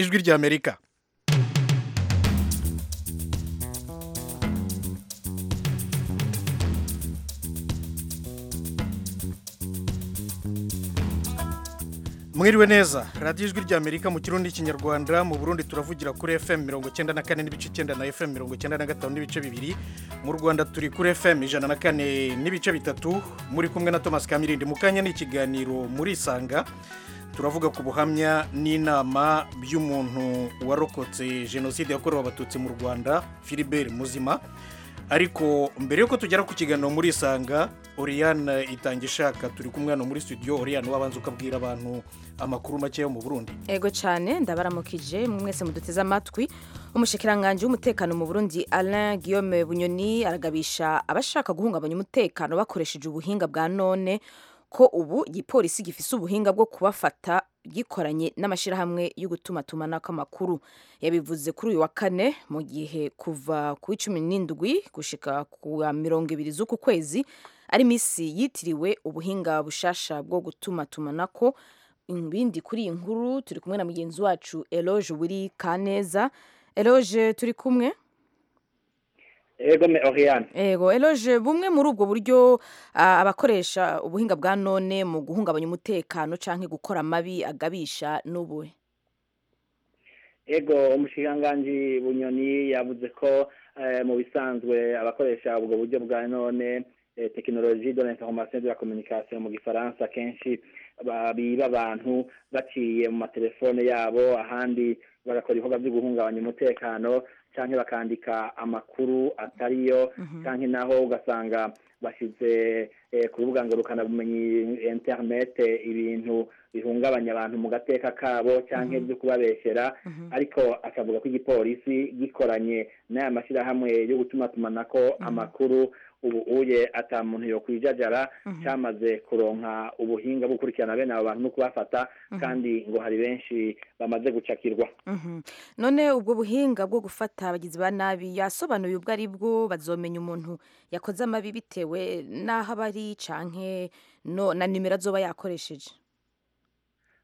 ijwi ry'amerika mwiriwe neza radiyo ijwi ry'amerika mu kirundi n'ikinyarwanda mu burundi turavugira kuri fm mirongo icyenda na kane n'ibice icyenda na fm mirongo icyenda na gatanu n'ibice bibiri mu rwanda turi kuri fm ijana na kane n'ibice bitatu muri kumwe na thomas kamirindi mu kanya ni ikiganiro muri isanga turavuga ku buhamya n'inama by'umuntu warokotse jenoside yakorewe abatutsi mu rwanda philibert muzima ariko mbere y'uko tugera ku kiganiro muri isanga oriyane itanga ishaka turi kumwe hano muri studio oriyane wabanza ukabwira abantu amakuru make yo mu burundi ego cyane ndabaramukije mwe mwese muduteze amatwi umushikiranganji w'umutekano mu burundi alain guillaume bunyoni aragabisha abashaka guhungabanya umutekano bakoresheje ubuhinga bwa none ko ubu igipolisi gifise ubuhinga bwo kubafata gikoranye n'amashyirahamwe yo gutumatumanako amakuru yabivuze kuri uyu wa kane mu gihe kuva ku icumi n'indwi gushika ku wa mirongo ibiri z'uku kwezi ari iminsi yitiriwe ubuhinga bushasha bwo gutumatumanako ibindi kuri iyi nkuru turi kumwe na mugenzi wacu eloge wuri kaneza eloge turi kumwe Ego me Oriane. Ego eloge bumwe muri ubwo buryo ah, abakoresha ubuhinga bwa none mu guhungabanya umutekano canke gukora amabi agabisha n'ubuhe. Ego umushikiranganji Bunyoni yavuze ko eh, mu bisanzwe abakoresha ubwo buryo bwa none eh, technologie de l'information et de la communication mu gifaransa kenshi ba- biba abantu baciye mu matelefone yabo ahandi barakora ibikorwa byo guhungabanya umutekano canke bakandika amakuru atariyo canke naho ugasanga bashize eh, ku rubuga ngurukanabumenyi internet eh, ibintu bihungabanya abantu mu gateka kabo canke byo kubabeshyera ariko akavuga ko igipolisi gikoranye n'aya mashyirahamwe yo gutumatumanako amakuru ubu uye ata muntu yo kwijajara cyamaze kuronka ubuhinga bwo gukurikirana bene abo bantu no kubafata kandi ngo hari benshi bamaze gucakirwa Mhm. None ubwo buhinga bwo gufata abagizi ba nabi yasobanuye ubwo ari bwo bazomenya umuntu yakoze amabi bitewe n'aho aba ari canke no na nimero azoba yakoresheje.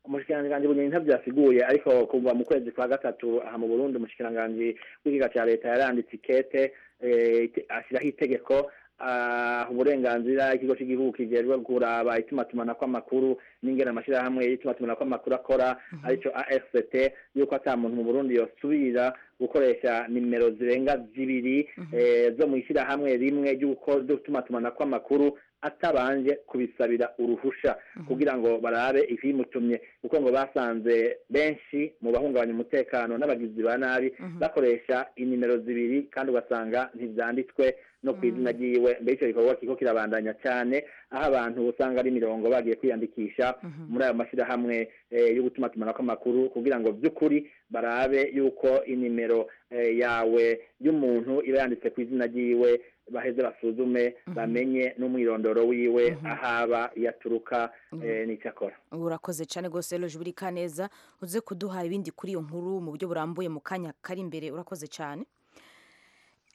umushikiranganji bunyoni ntabyo yasiguye ariko kuva mu kwezi kwa gatatu aha mu burundi umushikiranganji w'ikigega cya leta yaranditse ikete eh, ite- ashyiraho itegeko aha uburenganzira ikigo cy'igihugu kijejwe kuraba itumatumanako amakuru n'ingene amashyirahamwe y'itumatumanako amakuru akora aricyo afct yuko ata muntu mu burundi yosubira gukoresha nimero zirenga zibiri eh, zo mu ishyirahamwe rimwe ry'uko- ryo gutumatumanako amakuru atabanje kubisabira uruhusha kugira ngo barabe ibimutumye kuko ngo basanze benshi mu bahungabanya umutekano n'abagizi ba nabi bakoresha inimero zibiri kandi ugasanga ntibyanditswe no ku izina ryiwe mbere icyo gikorwa kiko kirabandanya cyane aho abantu usanga ari imirongo bagiye kwiyandikisha muri ayo mashyirahamwe eh, yo gutuma tumanako amakuru kugira ngo by'ukuri barabe yuko inimero eh, yawe y'umuntu iba yanditse ku izina ryiwe baheze basuzume bamenye n'umwirondoro wiwe ahaba iyo aturuka eh, n'icyo akora Urakoze cyane rwose Eloge buri kaneza uze kuduha ibindi kuri iyo nkuru mu buryo burambuye mu kanya kari imbere urakoze cyane.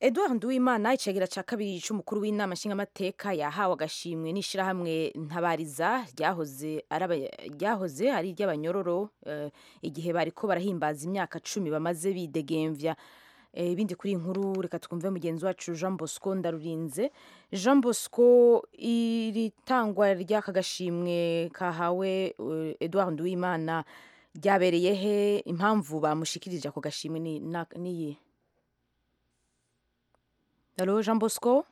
Edouard Nduwimana icagira ca kabiri c'umukuru w'inama nshingamateka yahawe agashimwe n'ishirahamwe ntabariza ryahoze ari aba- ryahoze ari iry'abanyororo eh, igihe bariko barahimbaza imyaka cumi bamaze bidegemvya Eh, ibindi kuri iyi nkuru reka twumve mugenzi wacu jean bosco ndarurinze jean bosco iri tangwa ry'aka gashimwe kahawe eh, edouard nduwimana ryabereye he impamvu bamushikirije ako gashimwe ni- na- niyihe Halo Jean Bosco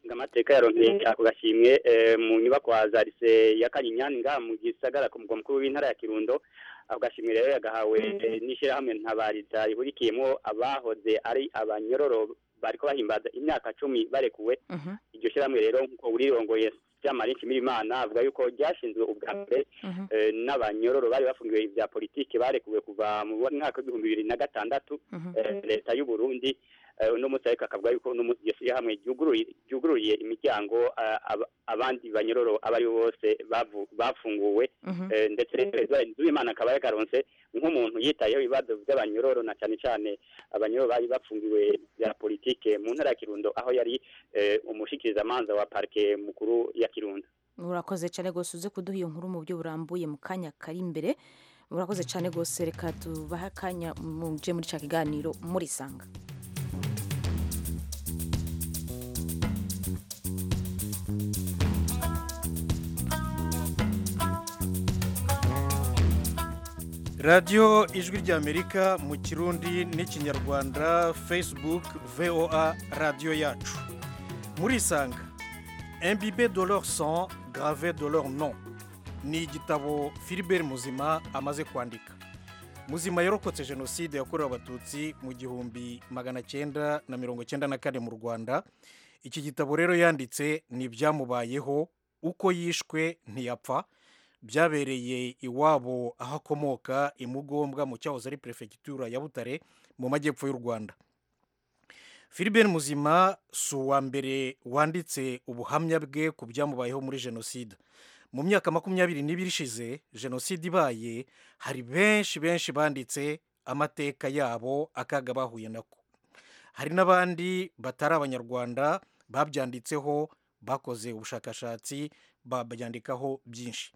ngamateka yaronkeye ako gashimwe eh, mu nyubako ya zarise ya kanyinyani ngaha mu gisagara ku mugwa mukuru w'intara ya kirundo ako gashimwe rero yagahawe eh, n'ishyirahamwe ntabariza rihurikiyemo abahoze ari abanyororo bariko bahimbaza imyaka cumi barekuwe Mhm, iryo shyirahamwe rero nk'uko urirongoye byamarinshi mirimana avuga yuko ryashinzwe ubwa mbere mhm, eh, n'abanyororo bari bafungiwe ibya politiki barekuwe kuva mu mwaka w'ibihumbi bibiri na gatandatu mhm, eh, leta y'u Burundi eh, uno munsi ariko akavuga yuko uno munsi iryo shyirahamwe ryuguruye- ryugururiye imiryango eh, ab- abandi banyororo abo ari bo bose bavu- bafunguwe mhm, eh, ndetse Nzuyimana akaba yakaronse nk'umuntu yitayeho ibibazo by'abanyororo na cyane cyane abanyororo bari bafungiwe bya politike mu ntara ya Kirundo aho yari eh, umushikirizamanza wa parike mukuru ya Kirundo urakoze cyane rwose uze kuduha iyo nkuru mu buryo burambuye mu kanya kari imbere urakoze cyane rwose reka tubahe akanya muje muri cya kiganiro murisanga radiyo ijwi ry'amerika mu kirundi n'ikinyarwanda facebook voa radiyo yacu murisanga imbibe dolore son grave dolore non ni igitabo filibert muzima amaze kwandika muzima yarokotse jenoside yakorewe abatutsi mu gihumbi magana cyenda na mirongo cyenda na kane mu rwanda iki gitabo rero yanditse ni ibyamubayeho uko yishwe ntiyapfa byabereye iwabo aho akomoka imugombwa mu cyahoze ari perefegitura ya butare mu majyepfo y'u rwanda filibert muzima si uwa mbere wanditse ubuhamya bwe ku byamubayeho muri jenoside mu myaka makumyabiri n'ibiri ishize jenoside ibaye hari benshi benshi banditse amateka yabo akaga bahuye nako hari n'abandi batari abanyarwanda babyanditseho bakoze ubushakashatsi babyandikaho byinshi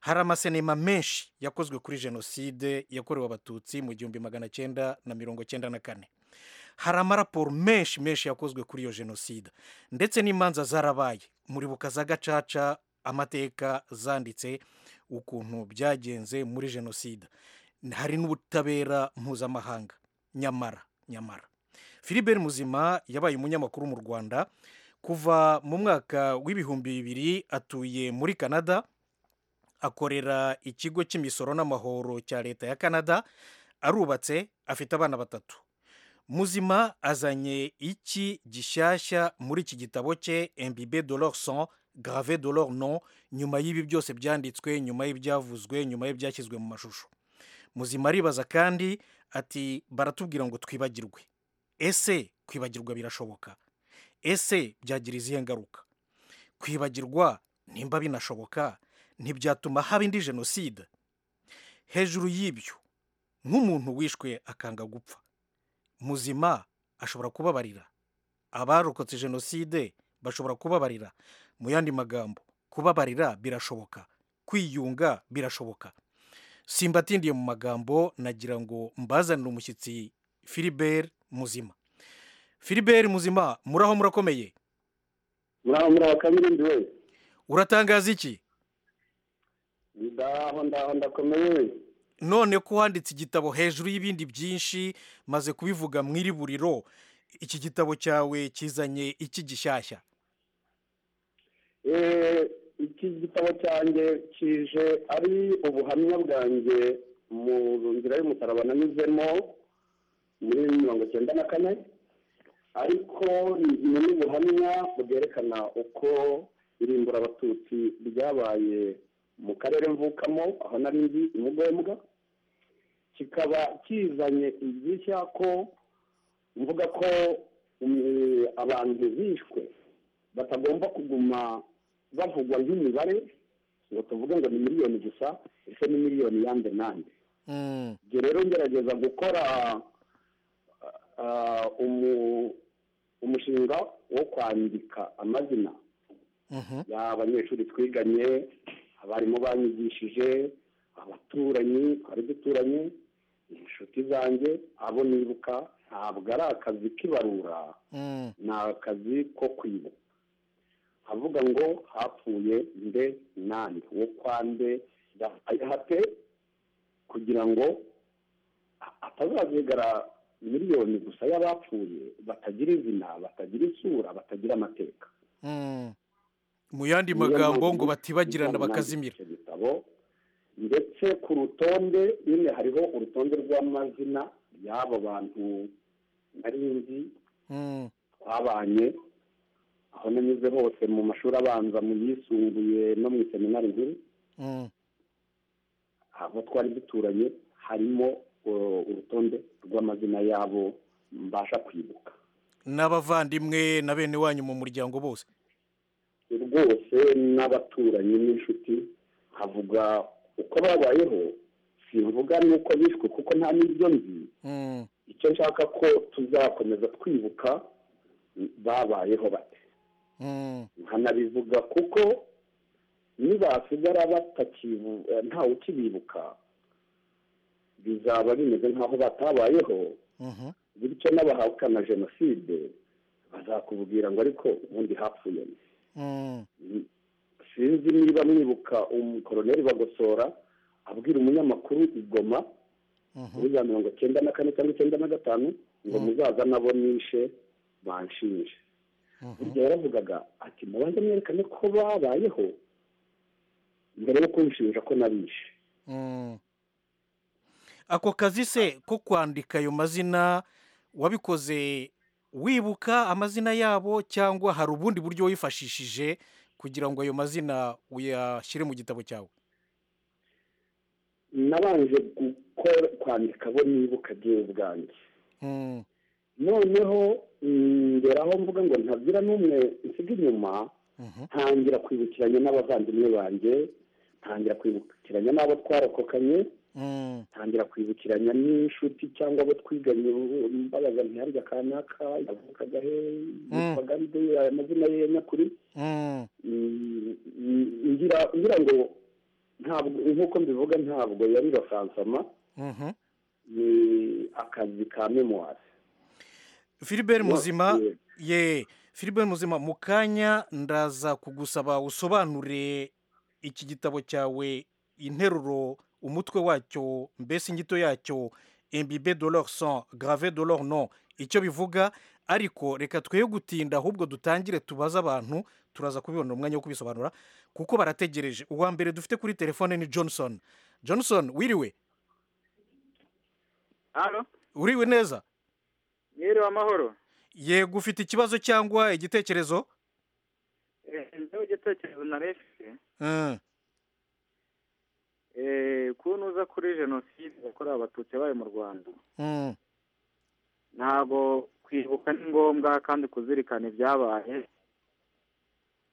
hari amasenema menshi yakozwe kuri jenoside yakorewe abatutsi mu gihumbi magana cyenda na mirongo cyenda na kane hari amaraporo menshi menshi yakozwe kuri iyo jenoside ndetse n'imanza zarabaye muribuka za gacaca amateka zanditse ukuntu byagenze muri jenoside hari n'ubutabera mpuzamahanga nyamara nyamara filibert muzima yabaye umunyamakuru mu rwanda kuva mu mwaka w'ibihumbi bibiri atuye muri canada akorera ikigo cy'imisoro n'amahoro cya leta ya canada arubatse afite abana batatu muzima azanye iki gishyashya muri iki gitabo cye embibe dolore son grave dolore non nyuma y'ibi byose byanditswe nyuma y'ibyavuzwe nyuma y'ibyashyizwe mu mashusho muzima aribaza kandi ati baratubwira ngo twibagirwe ese kwibagirwa birashoboka ese byagira izihe ngaruka kwibagirwa nimba binashoboka ntibyatuma haba indi jenoside hejuru y'ibyo nk'umuntu wishwe akanga gupfa muzima ashobora kubabarira abarokotse jenoside bashobora kubabarira mu yandi magambo kubabarira birashoboka kwiyunga birashoboka simbatindiye mu magambo nagira ngo mbazanire umushyitsi filibert muzima filibert muzima muraho murakomeye muraho murabakamirizi wese uratangaza iki ndaho ndaho ndakomeye none ko wanditse igitabo hejuru y'ibindi byinshi maze kubivuga mu iri buriro iki gitabo cyawe kizanye iki gishyashya iki gitabo cyanjye kije ari ubuhamya bwanjye mu nzira y'umusaraba nanyuzemo muri mirongo icyenda na kane ariko ni n'ubuhamya bwerekana uko irimbura abatutsi ryabaye mu karere mvukamo aho nari nzi imugombwa kikaba kizanye igishya ko mvuga ko abantu bishwe batagomba kuguma bavugwa nk'imibare ngo tuvuge ngo ni miliyoni gusa ese ni miliyoni yande nande ibyo rero ngerageza gukora umushinga wo kwandika amazina y'abanyeshuri twiganye abarimu banyigishije abaturanyi twari duturanye inshuti zanjye abo nibuka ntabwo ari akazi k'ibarura ni akazi ko kwibuka avuga ngo hapfuye nde nande wo kwa nde ayahate kugira ngo atazazigara miliyoni gusa y'abapfuye batagira izina batagira isura batagira amateka mu yandi magambo ngo batibagirana bakazimira ndetse ku rutonde nyine hariho urutonde rw'amazina y'abo bantu nari nzi twabanye aho nanyuze hose mu mashuri abanza mu yisumbuye no mu iseminari nkuru abo twari duturanye harimo urutonde rw'amazina y'abo mbasha kwibuka n'abavandimwe na bene wanyu mu muryango bose rwose n'abaturanyi n'inshuti havuga uko babayeho simvuga nuko bishwe kuko nta n'ibyo nzi icyo nshaka ko tuzakomeza twibuka babayeho bate nkanabivuga kuko nibasigara batakibu ntawe ukibibuka bizaba bimeze nk'aho batabayeho Mhm. bityo n'abahakana jenoside bazakubwira ngo ariko ubundi hapfuye ni Mm. sinzi niba mwibuka umukoroneri bagosora abwira umunyamakuru i goma muri za mirongo icyenda na kane cyangwa icyenda na gatanu ngo muzaza nabo nishe banshinje burya yaravugaga ati mubanze mwerekane ko babayeho mbere yo kunshinja ko nabishe Mm. ako kazi se ko kwandika ayo mazina wabikoze wibuka amazina yabo cyangwa hari ubundi buryo wifashishije kugira ngo ayo mazina uyashyire mu gitabo cyawe nabanje gukora kwandika abo nibuka by'ubu bwanjye Mm. noneho mm, ngeraho mvuga ngo ntagira n'umwe nsiga inyuma Mhm. ntangira kwibukiranya n'abavandimwe banjye ntangira kwibukiranya n'abo twarokokanye Mm. ntangira kwibukiranya n'inshuti cyangwa abo twiganye ubu- mbabaza ntiharya kanaka yavukaga he yitwaga nde aya mazina ye ya nyakuri Mm. Mm, mm, ngira ngira ngo ntabwo nk'uko mbivuga ntabwo yari basansama Mhm. ni akazi ka memuwari Philibert Muzima Yeah. ye Philibert Muzima mu kanya ndaza kugusaba usobanure iki gitabo cyawe interuro umutwe wacyo mbese inyito yacyo imbibe de leur sang grave de leur nom icyo bivuga ariko reka twe gutinda ahubwo dutangire tubaze abantu turaza kubibonera umwanya wo kubisobanura kuko barategereje uwa mbere dufite kuri telefone ni johnson johnson wiriwe hano uriwe neza mwiriwe amahoro yego ufite ikibazo cyangwa igitekerezo niba igitekerezo narefite Mm. kuntu uza kuri jenoside yakorewe abatutsi yabaye mu rwanda Mm. ntabwo kwibuka ni ngombwa kandi kuzirikana ibyabaye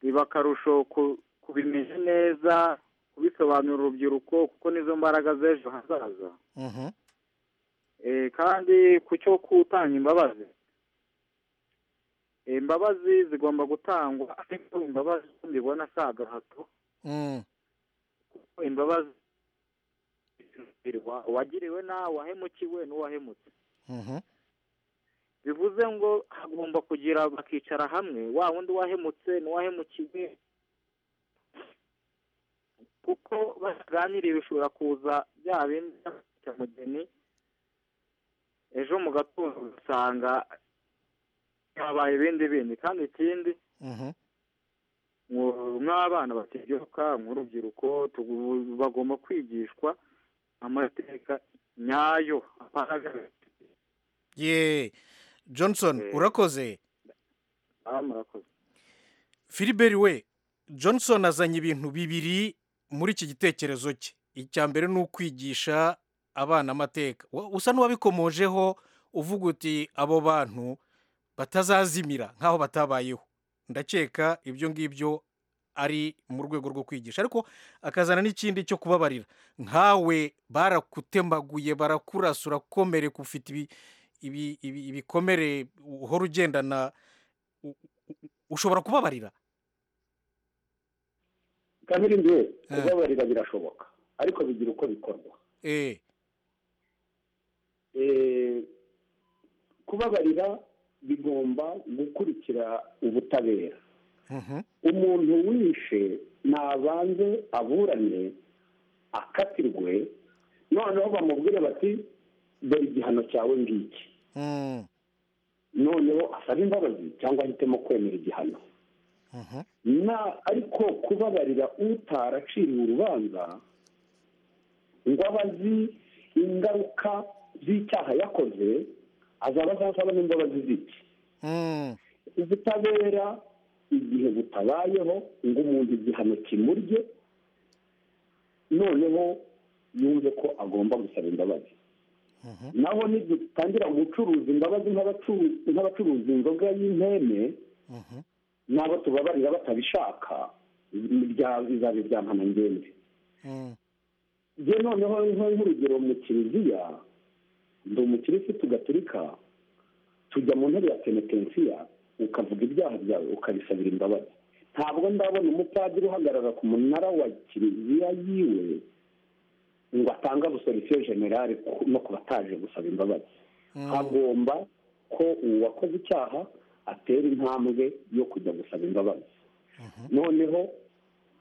biba akarusho ku- kubimenya neza kubisobanurira urubyiruko kuko nizo mbaraga z'ejo hazaza Mhm. Eh, kandi ku cyo kutanga imbabazi Eh, imbabazi zigomba gutangwa ariko imbabazi zo mbibona si agahato Mm. kuko imbabazi zirwa- uwagiriwe nabi uwahemukiwe n'uwahemutse Mhm. bivuze ngo hagomba kugira bakicara hamwe wa wundi wahemutse n'uwahemukiwe kuko bataganiriye bishobora kuza bya bindi by'amugeni ejo mu gatondo ugasanga habaye ibindi bindi kandi ikindi Mhm. mw'abana bategeka mw'urubyiruko tugu- bagomba kwigishwa amateka nyayo agaragara ye johnson Eh. urakoze aha murakoze filiberi we johnson azanye ibintu bibiri muri iki gitekerezo cye icya mbere ni ukwigisha abana amateka Wa- usa n'uwabikomojeho uvuga uti abo bantu batazazimira nk'aho batabayeho ndakeka ibyo ngibyo ari mu rwego rwo kwigisha ariko akazana n'ikindi cyo kubabarira nkawe barakutemaguye barakurasa urakomereka ufite ibi- ibi- ibi- ibikomere uhora ugendana u- u- u- ushobora kubabarira kabiri we Eh. kubabarira birashoboka ariko bigira uko bikorwa Eh, Eh, kubabarira bigomba gukurikira ubutabera mhm, umuntu wishe nabanze aburane akatirwe noneho bamubwire bati dore igihano cyawe ngiki mm, noneho asaba imbabazi cyangwa ahitemo kwemera igihano mhm, na ariko kubabarira utaraciriwe urubanza ngo aba azi ingaruka z'icyaha yakoze azaba azasaba n'imbabazi z'iki mm, ubutabera igihe butabayeho ngo umuntu igihano kimurye noneho yumve ko agomba gusaba imbabazi mhm, naho nidutangira gucuruza imbabazi nk'abacu- nk'abacuruza inzoga y'impene mhm, n'abo tubabarira batabishaka bya- bizaba ibya ngenzi mm, njye noneho nko- nk'urugero mu kiliziya ndi umukirisitu gatolika tujya mu ntebe ya penetensiya ukavuga ibyaha byawe ukabisabira imbabazi ntabwo ndabona umupadiri uhagarara ku munara wa kiliziya yiwe ngo atange abusolisiyo generale ku- no ku bataje gusaba imbabazi hagomba ko uwakoze icyaha atera intambwe yo kujya gusaba imbabazi noneho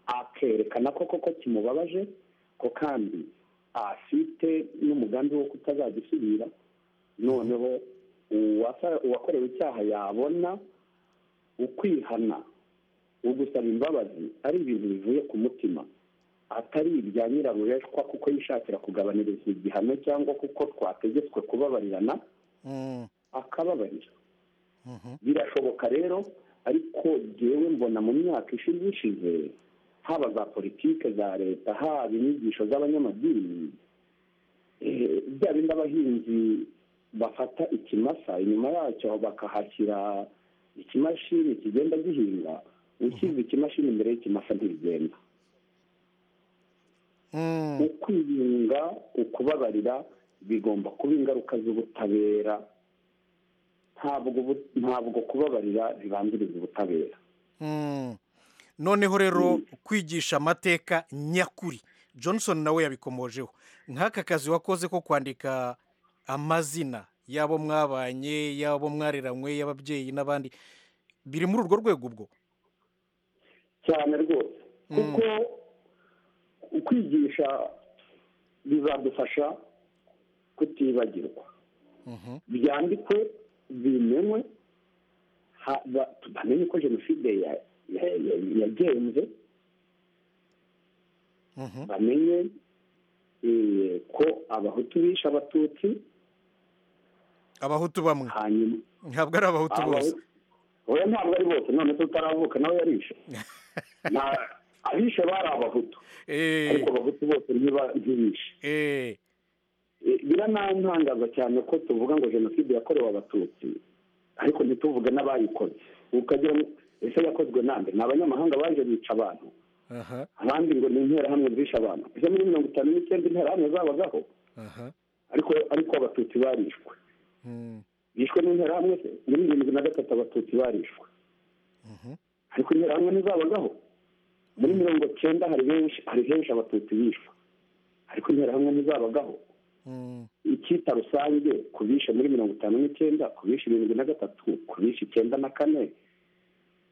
akerekana ko koko kimubabaje ko kandi afite n'umugambi wo kutazagisubira noneho uwasa- uwakorewe icyaha yabona ukwihana ugusaba imbabazi ari ibintu bivuye ku mutima atari ibya nyirabureshwa kuko yishakira kugabanyirizwa igihano cyangwa kuko twategetswe kubabarirana Mm, akababarira mhm. birashoboka rero ariko jyewe mbona mu myaka ishize ishize haba za politike za leta haba inyigisho z'abanyamadini eh, bya bindi abahinzi bafata ikimasa inyuma yacyo bakahashyira ikimashini kigenda gihinga ushyize ikimashini imbere y'ikimasa ntibigenda Mm, ukwiyunga ukubabarira bigomba kuba ingaruka z'ubutabera ntabwo ubu- ntabwo kubabarira bibanziriza ubutabera mm. noneho rero kwigisha amateka nyakuri johnson nawe yabikomojeho nk'aka kazi wakoze ko kwandika amazina y'abo mwabanye y'abo mwareranywe y'ababyeyi n'abandi biri muri urwo rwego ubwo cyane rwose kuko kwigisha bizadufasha kutibagirwa Mhm. byandikwe bimenywe ha- ba- bamenye ko jenoside ya- ya- ya- yagenze Mhm. bamenye eh, ko abahutu bishe abatutsi abahutu bamwe hanyuma ntabwo ari abahutu bose Abahutu- oya ntabwo ari bose none tutaravuka nawe yarishe Na- abishe bari abahutu Eh, ariko abahutu bose ntiba- ntibishe eh, Eh, biranantangaza cyane ko tuvuga ngo jenoside yakorewe abatutsi ariko ntituvuge n'abayikoze ukagira ngo ese yakozwe nande ni abanyamahanga baje bica abantu aha abandi ngo ni interahamwe zishe abantu izo muri mirongo itanu n'icyenda interahamwe zabagaho aha ariko ariko abatutsi barishwe Mm, bishwe n'interahamwe se muri irindwi na gatatu abatutsi barishwe ariko interahamwe ntizabagaho muri mirongo icyenda hari benshi hari henshi abatutsi bishwe ariko interahamwe ntizabagaho mm, icyita rusange ku bishe muri mirongo itanu n'icyenda ku bishe irindwi na gatatu ku bishe icyenda na kane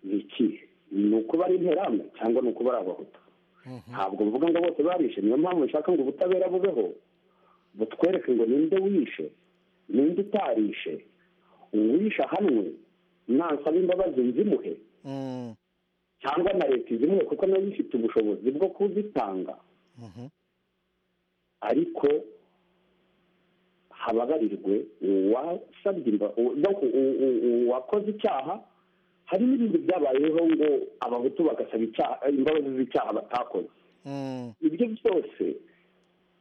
ni ikihe ni ukuba ari interahamwe cyangwa ni ukuba ari abahutu ntabwo mvuga ngo bose barishe niyo mpamvu nshaka ngo ubutabera bubeho butwereke ngo ninde wishe ninde utarishe uwishe ahanwe nasaba imbabazi nzimuhe mm, cyangwa na leta izimuhe kuko nayo ifite ubushobozi bwo kuzitanga mhm. ariko habagarirwe uwasabye imba- u- no ku- u- u- uwakoze icyaha hari n'ibindi byabayeho ngo abahutu bagasaba icyaha imbabazi z'icyaha batakoze Mm, ibyo byose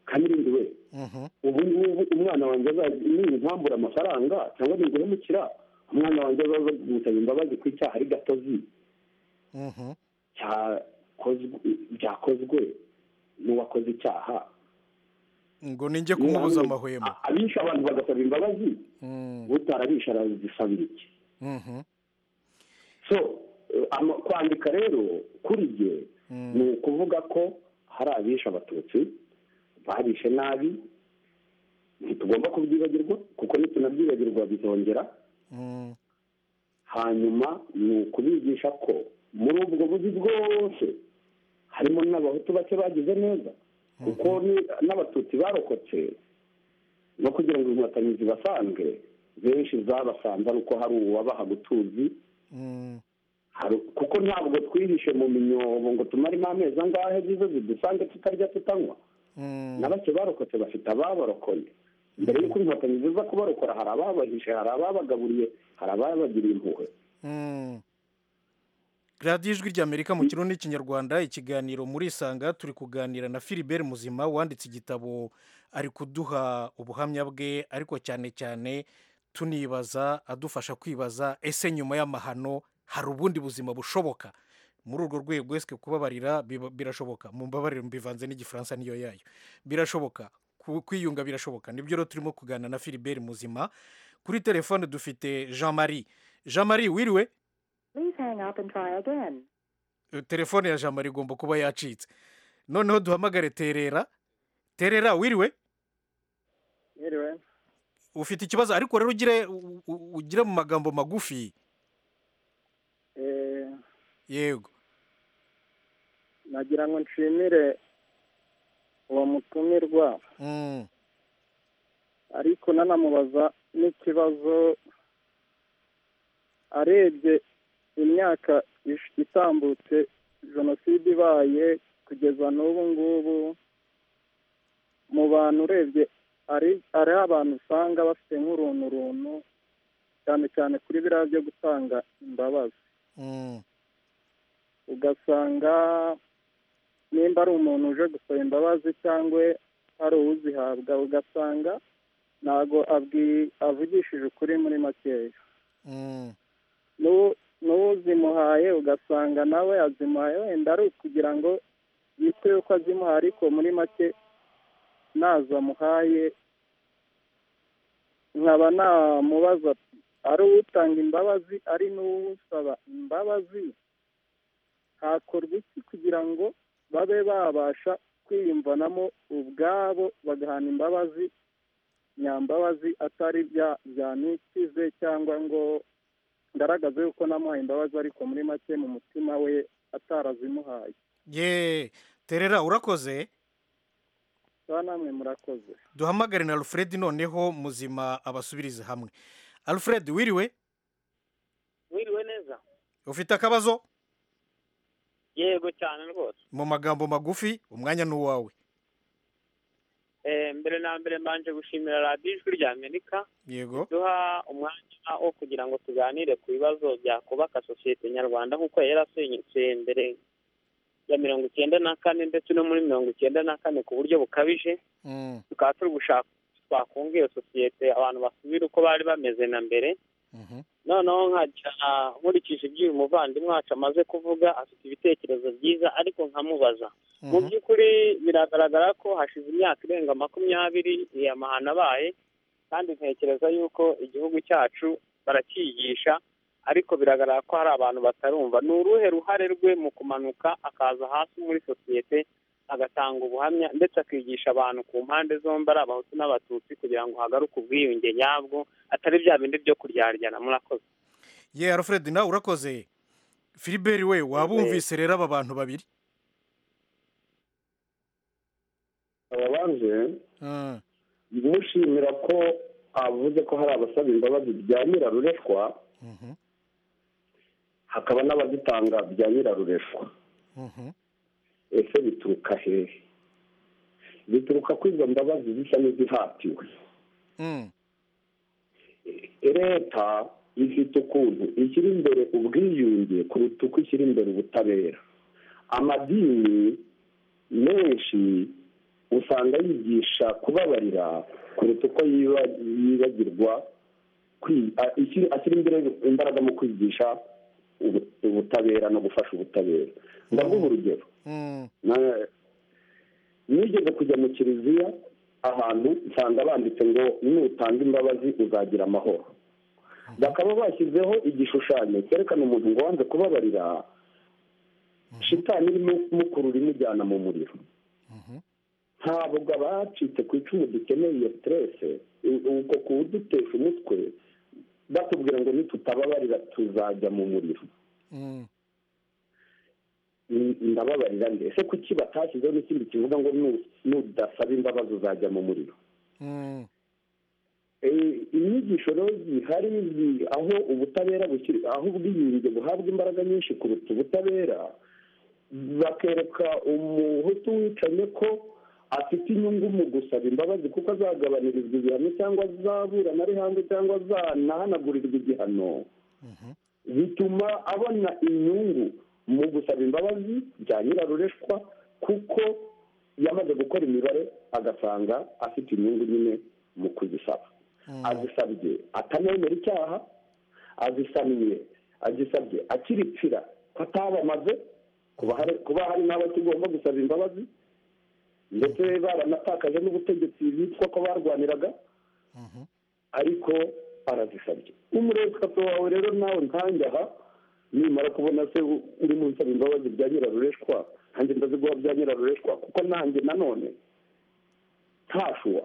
kamirindi we mhm. ubu ngubu umwana wanjye azaza nintambura amafaranga cyangwa ninguhemukira umwana wanjye azaza gusaba imbabazi ku icyaha ari gatozi Mhm. cyakozwe byakozwe n'uwakoze icyaha ngo ninjye kumubuza amahwemo A- abishe abantu bagasaba imbabazi Mm, utarabisha arazisabira iki mhm. so eh, ama- kwandika rero kuri jye ni ukuvuga ko hari abishe abatutsi babishe nabi ntitugomba kubyibagirwa kuko nitunabyibagirwa bizongera Mm, hanyuma ni ukubigisha ko muri ubwo buzi bwose harimo n'abahutu bake bagize neza kuko ni- n'abatutsi barokotse no kugira ngo inkotanyi zibasange benshi zabasanze ari uko hari uwabaha gutuzi mm, hari kuko ntabwo twihishe mu minyobo ngo tumaremo amezi angahe zize zidusange tutarya tutanywa mm. na bake barokotse bafite ababarokoye mbere y'uko inkotanyi ziza kubarokora hari ababahishe hari ababagaburiye hari ababagiriye impuhwe Mm. radiyo ijwi ry'amerika mu kirundi n'ikinyarwanda ikiganiro muri isanga turi kuganira na philibert muzima wanditse igitabo ari kuduha ubuhamya bwe ariko cyane cyane tunibaza adufasha kwibaza ese nyuma y'amahano hari ubundi buzima bushoboka muri urwo rwego ese kubabarira biba- birashoboka mu mbabarire mbivanze n'igifaransa niyo yayo birashoboka ku- kwiyunga birashoboka nibyo rero turimo kuganira na philibert muzima kuri telefone dufite jean marie jean marie wiriwe Please hang up and try again. telefone ya jamari igomba kuba yacitse noneho duhamagare terera terera wiriwe yiriwe ufite ikibazo ariko rero ugire u- u- ugire mu magambo magufi eh, yego nagira ngo nshimire uwo mutumirwa Mm, ariko nanamubaza n'ikibazo arebye imyaka ish- itambutse jenoside ibaye kugeza n'ubu ngubu mu bantu urebye ari ari abantu usanga bafite nk'uruntu runtu cyane cyane kuri biriya byo gutanga imbabazi mm, ugasanga nimba ari umuntu uje gusaba imbabazi cyangwa ari uwuzihabwa ugasanga ntabwo abwi- avugishije ukuri muri makeya mm, n'uwo- n'uwuzimuhaye ugasanga nawe azimuhaye wenda ari ukugira ngo yite yuko azimuhaye ariko muri make ntazo amuhaye nkaba namubaza ari uwutanga imbabazi ari n'uwusaba imbabazi hakorwa iki kugira ngo babe babasha kwiyumvanamo ubwabo bagahana imbabazi nyambabazi atari bya byanikize cyangwa ngo ngaragaze yuko namuhaye imbabazi ariko muri make mu mutima we atarazimuhaye ye terera urakoze ba namwe murakoze duhamagare na alfred noneho muzima abasubirize hamwe alfred wiriwe wiriwe neza ufite akabazo yego cyane rwose mu magambo magufi umwanya ni uwawe Eh, mbere na mbere mbanje gushimira radiyo ijwi rya amerika yego duha umwanya wo kugira ngo tuganire ku bibazo byakubaka sosiyete nyarwanda nk'uko yari yarasenyutse mbere ya mirongo icyenda na kane ndetse no muri mirongo icyenda na kane ku buryo bukabije Mm, tukaba turi gushaka twakunga iyo sosiyete abantu basubire uko bari bameze na mbere mhm, noneho nkajya nkurikije ibyo uyu muvandimwe wacu amaze kuvuga afite ibitekerezo byiza ariko nkamubaza mu mhm, by'ukuri biragaragara ko hashize imyaka irenga makumyabiri iyi amahano abaye kandi ntekereza yuko igihugu cyacu barakiyigisha ariko biragaragara ko hari abantu batarumva ni uruhe ruhare rwe mu kumanuka akaza hasi muri sosiyete agatanga ubuhamya ndetse akigisha abantu ku mpande zombi ari abahutu n'abatutsi kugira ngo hagaruke ubwiyunge nyabwo atari bya bindi byo kuryaryana murakoze ye alfred nawe urakoze filiberi we waba wumvise rero aba bantu babiri ababanje Mm, mushimira ko avuze ko hari abasaba imbabazi bya nyirarureshwa mhm, hakaba n'abazitanga bya nyirarureshwa mhm, ese bituruka hehe bituruka ko izo mbabazi zisa n'izihatiwe mm, leta ifite ukuntu ishyira imbere ubwiyunge kuruta uko ishyira imbere ubutabera amadini menshi usanga yigisha kubabarira kuruta uko yiba- yibagirwa kwi- a- ishyira- ashyira imbere imbaraga mu kwigisha ubu- ubutabera no gufasha ubutabera ndaguha urugero mm, Na- nigeze kujya mu kiliziya ahantu nsanga banditse ngo nutanga imbabazi uzagira amahoro bakaba bashyizeho igishushanyo cyerekana umuntu ngo wanze kubabarira shitani irimo kumukurura imujyana mu muriro mhm, ntabwo abacitse ku icumu dukeneye iyo siterese uko kuwudutesha umutwe batubwira ngo nitutababarira tuzajya mu muriro mm, Ni- ndababarira nde ese kuki batashyizeho n'ikindi kivuga ngo nu- nudasaba imbabazi uzajya mu muriro mm, Eh, inyigisho rero zihari zi- aho ubutabera bukiri aho ubwiyunge buhabwa imbaraga nyinshi kuruta ubutabera bakereka umuhutu wicanye ko afite inyungu mu gusaba imbabazi kuko azagabanirizwa igihano cyangwa azaburana ari hanze cyangwa azanahanagurirwa igihano mhm, bituma abona inyungu mu gusaba imbabazi bya nyirarureshwa kuko yamaze gukora imibare agasanga afite inyungu nyine mu kuzisaba mm, azisabye atanayemera icyaha azisaniye azisabye akiripfira ko atabamaze kuba hari- kuba hari n'abo kigomba gusaba imbabazi ndetse baranatakaje n'ubutegetsi bitwa ko barwaniraga mhm, ariko arazisabye umurezi papa wawe rero nawe nkanjye aha nimara kubona se uri mu nsaba imbabazi bya nyirarureshwa nanjye ndazi guha bya nyirarureshwa kuko nanjye nanone ntashuwa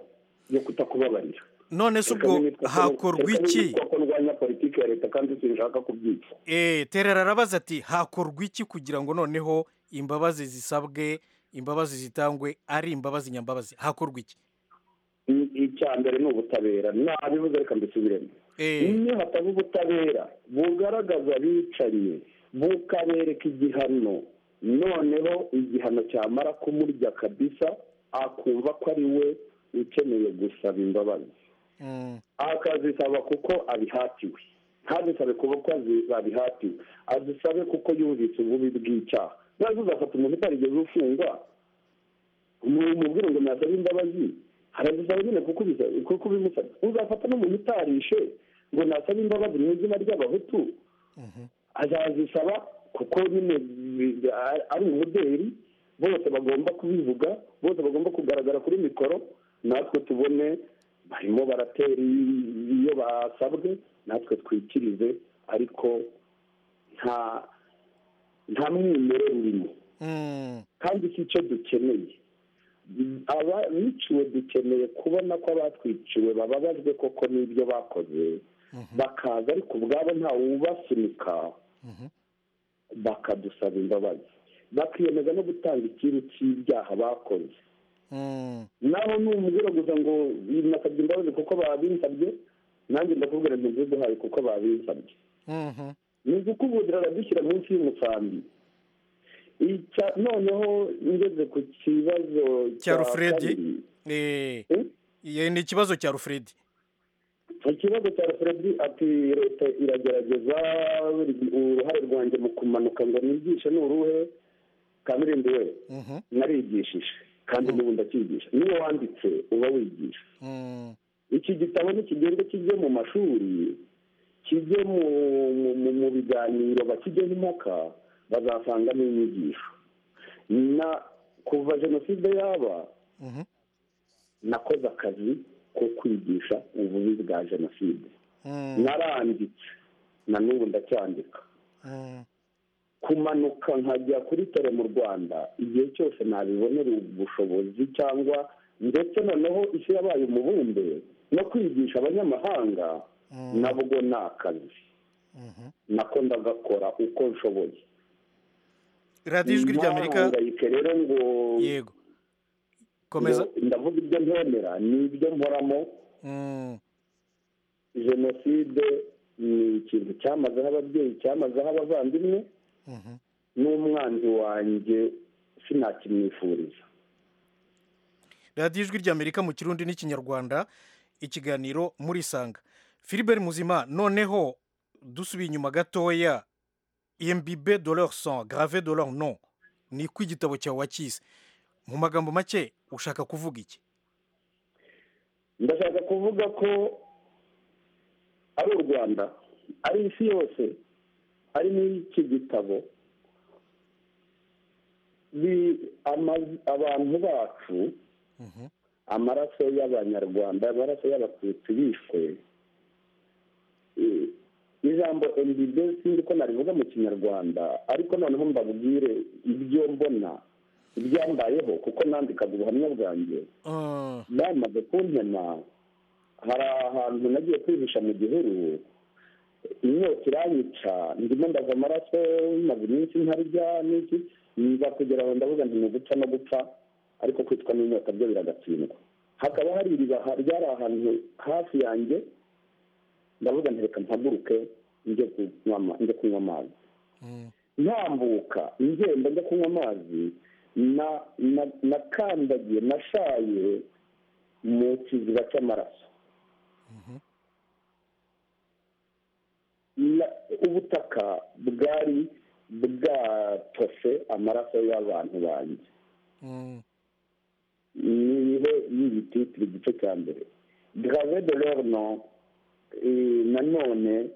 yo kutakubabarira none se ubwo hakorwa iki ko ndwanya politiki ya leta kandi sinshaka kubyica Eh, terera arabaza ati hakorwa iki kugira ngo noneho imbabazi zisabwe imbabazi zitangwe ari imbabazi nyambabazi hakorwa iki I- icya mbere ni ubutabera nabivuze reka mbisubiremo Eh, iyo hataba ubutabera bugaragaza abicanyi bukabereka igihano noneho igihano cyamara kumurya kabisa akumva ko ari we ukeneye gusaba imbabazi mm, akazisaba kuko abihatiwe ntazisabe kuko azi- babihatiwe azisabe kuko yumvise ububi bw'icyaha nawe uzafata umuntu utarigeze ufungwa umubwire ngo nasabe imbabazi arazisaba nyine kuko ubisa- kuko ubimusabye uzafata n'umuntu utarishe ngo nasabe imbabazi mu izina ry'abahutu azazisaba kuko nyine bi- ari- ari umuderi bose bagomba kubivuga bose bagomba kugaragara kuri mikoro natwe tubone barimo baratera i- iyo basabwe natwe twikirize ariko nta nta mwimere urimo mm, kandi si cyo dukeneye abiciwe dukeneye kubona ko abatwiciwe bababajwe koko n'ibyo bakoze bakaza ariko ubwabo ntawe ubasunika bakadusaba imbabazi bakiyemeza no gutanga ikiru cy'ibyaha bakoze mm. naho numubwira gusa ngo nasabye imbabazi kuko babinsabye nanjye ndakubwira ntiziduhaye kuko babinsabye Mhm. ni ugukubudira aradushyira munsi y'umusambi Icya- noneho ngeze ku kibazo Cya Alfred? kabiri. Eh, Eh? ye- ni ikibazo cya rufuredi ikibazo cya alfredi ati leta iragerageza uruhare rwanjye mu kumanuka ngo nigishe ni uruhe kamirindi we Mhm, narigishije kandi n'ubu ndacyigisha niyo wanditse uba wigisha mm, iki gitabo nikigenda kijye mu mashuri kijye mu mu- mu- mu biganiro bakijyeho impaka bazasangamo inyigisho na kuva jenoside yaba mhm, nakoze akazi ko kwigisha ububi bwa jenoside mm, naranditse na n'ubu ndacyandika mm, kumanuka nkajya kuri tore mu rwanda igihe cyose nabibonera ubushobozi cyangwa ndetse noneho isi yabaye umubumbe no kwigisha abanyamahanga nabwo ni akazi mhm. nako ndagakora uko nshoboye radiyo ijwi ry'amerika Ntahangayike rero ngo yego komeza ngo ndavuga ibyo ntemera ni ibyo mporamo Mm, jenoside ni ikintu cyamazeho ababyeyi cyamazeho abavandimwe mhm. n'umwanzi wanjye sinakimwifuriza radiyo ijwi ry'amerika mu kirundi n'ikinyarwanda ikiganiro muri sanga filibert muzima noneho dusubiye inyuma gatoya embibe de leur sang grave de leur nom ni ko igitabo cyawe wacyise mu magambo make ushaka kuvuga iki ndashaka kuvuga ko ari u rwanda ari isi yose ari n'iki gitabo bi- ama- abantu bacu Mhm. amaraso y'abanyarwanda amaraso y'abatutsi bishwe Eh, ijambo ndb sinzi ko narivuga mu kinyarwanda ariko noneho mbabwire ibyo mbona ibyambayeho kuko nandikaga ubuhamya bwanjye Mm, bamaze kuntema hari ahantu nagiye kwihisha mu gihuru inyota iranyica ndimo ndaza amaraso maze iminsi ntarya n'iki nza kugera aho ndavuga nti ni uguca no gupfa ariko kwicwa n'inyota byo biragatsindwa hakaba hari iriba ha- ryari ahantu hafi yanjye ndavuga nti reka mpaguruke njye kunywa ama- njye kunywa amazi mm, ntambuka ingendo njya kunywa amazi na na- nakandagiye nashaye mu kiziba cy'amaraso Na- ubutaka bwari bwatose amaraso y'abantu banjye mm, niho yibititiri igice cya mbere grave de leur nom eh, nanone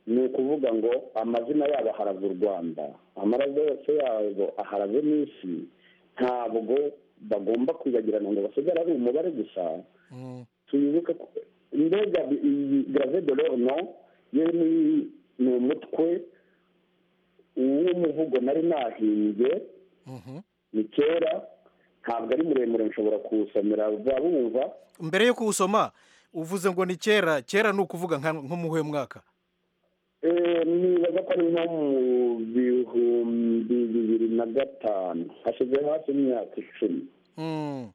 ni ukuvuga ngo amazina yabo aharaze u rwanda amaraso yose yabo aharaze n'isi ntabwo bagomba kwibagirana ngo basigare ari umubare gusa mm, tuyibuke ko mbega iyi grave de leur nom yo ni ni umutwe uwo muvugo nari nahimbye ni kera ntabwo ari muremure nshobora kuwusomera vuba bumva mbere yo kuwusoma uvuze ngo ni kera kera ni ukuvuga nka- nko mu huye mwaka Eh, nibaza ko ari nko mu bihumbi bibiri na gatanu hashize hafi imyaka icumi Mm.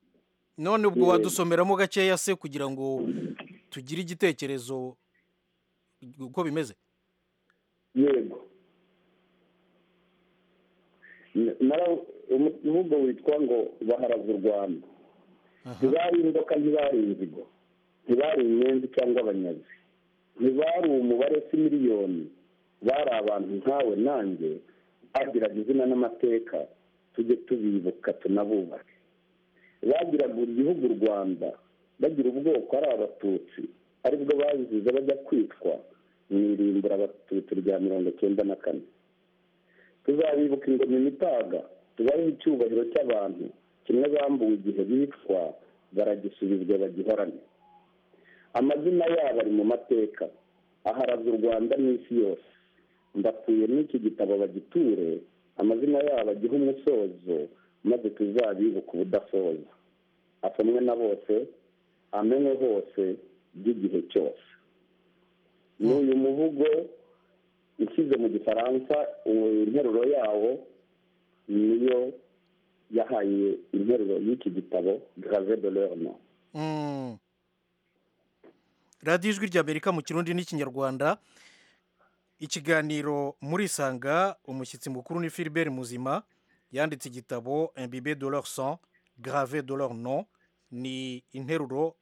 none ubwo wadusomeramo gakeya se kugira ngo tugire igitekerezo uko bimeze yego N- naraw- umu- umuvugo witwa ngo baharaze u rwanda ntibari inzoka ntibari inzigo ntibari inyenzi cyangwa abanyazi ntibari umubare si miliyoni bari abantu nkawe nanjye bagiraga izina n'amateka tujye tubibuka tunabubake bagiraga igihugu u rwanda bagira ubwoko ari abatutsi aribwo bazize bajya kwitwa mu irimbura abatutsi rya mirongo icyenda na kane tuzabibuka ingoma imitaga tubahe icyubahiro cy'abantu kimwe bambuwe igihe bicwa baragisubizwa bagihorane amazina yabo ari mu mateka aharaze u rwanda n'isi yose ndatuye n'iki gitabo bagiture amazina yabo agihe umusozo maze tuzabibuka ubudasoza asomwe na bose amenwe hose by'igihe cyose ni uyu muvugo ushyize mu gifaransa uwo interuro yawo niyo yahaye interuro y'iki gitabo grave de l'orne Mm. radiyo ijwi ry'amerika mu kirundi n'ikinyarwanda ikiganiro muri isanga umushyitsi mukuru ni philibert muzima yanditse igitabo imbibe de leur sang grave de leur nom ni interuro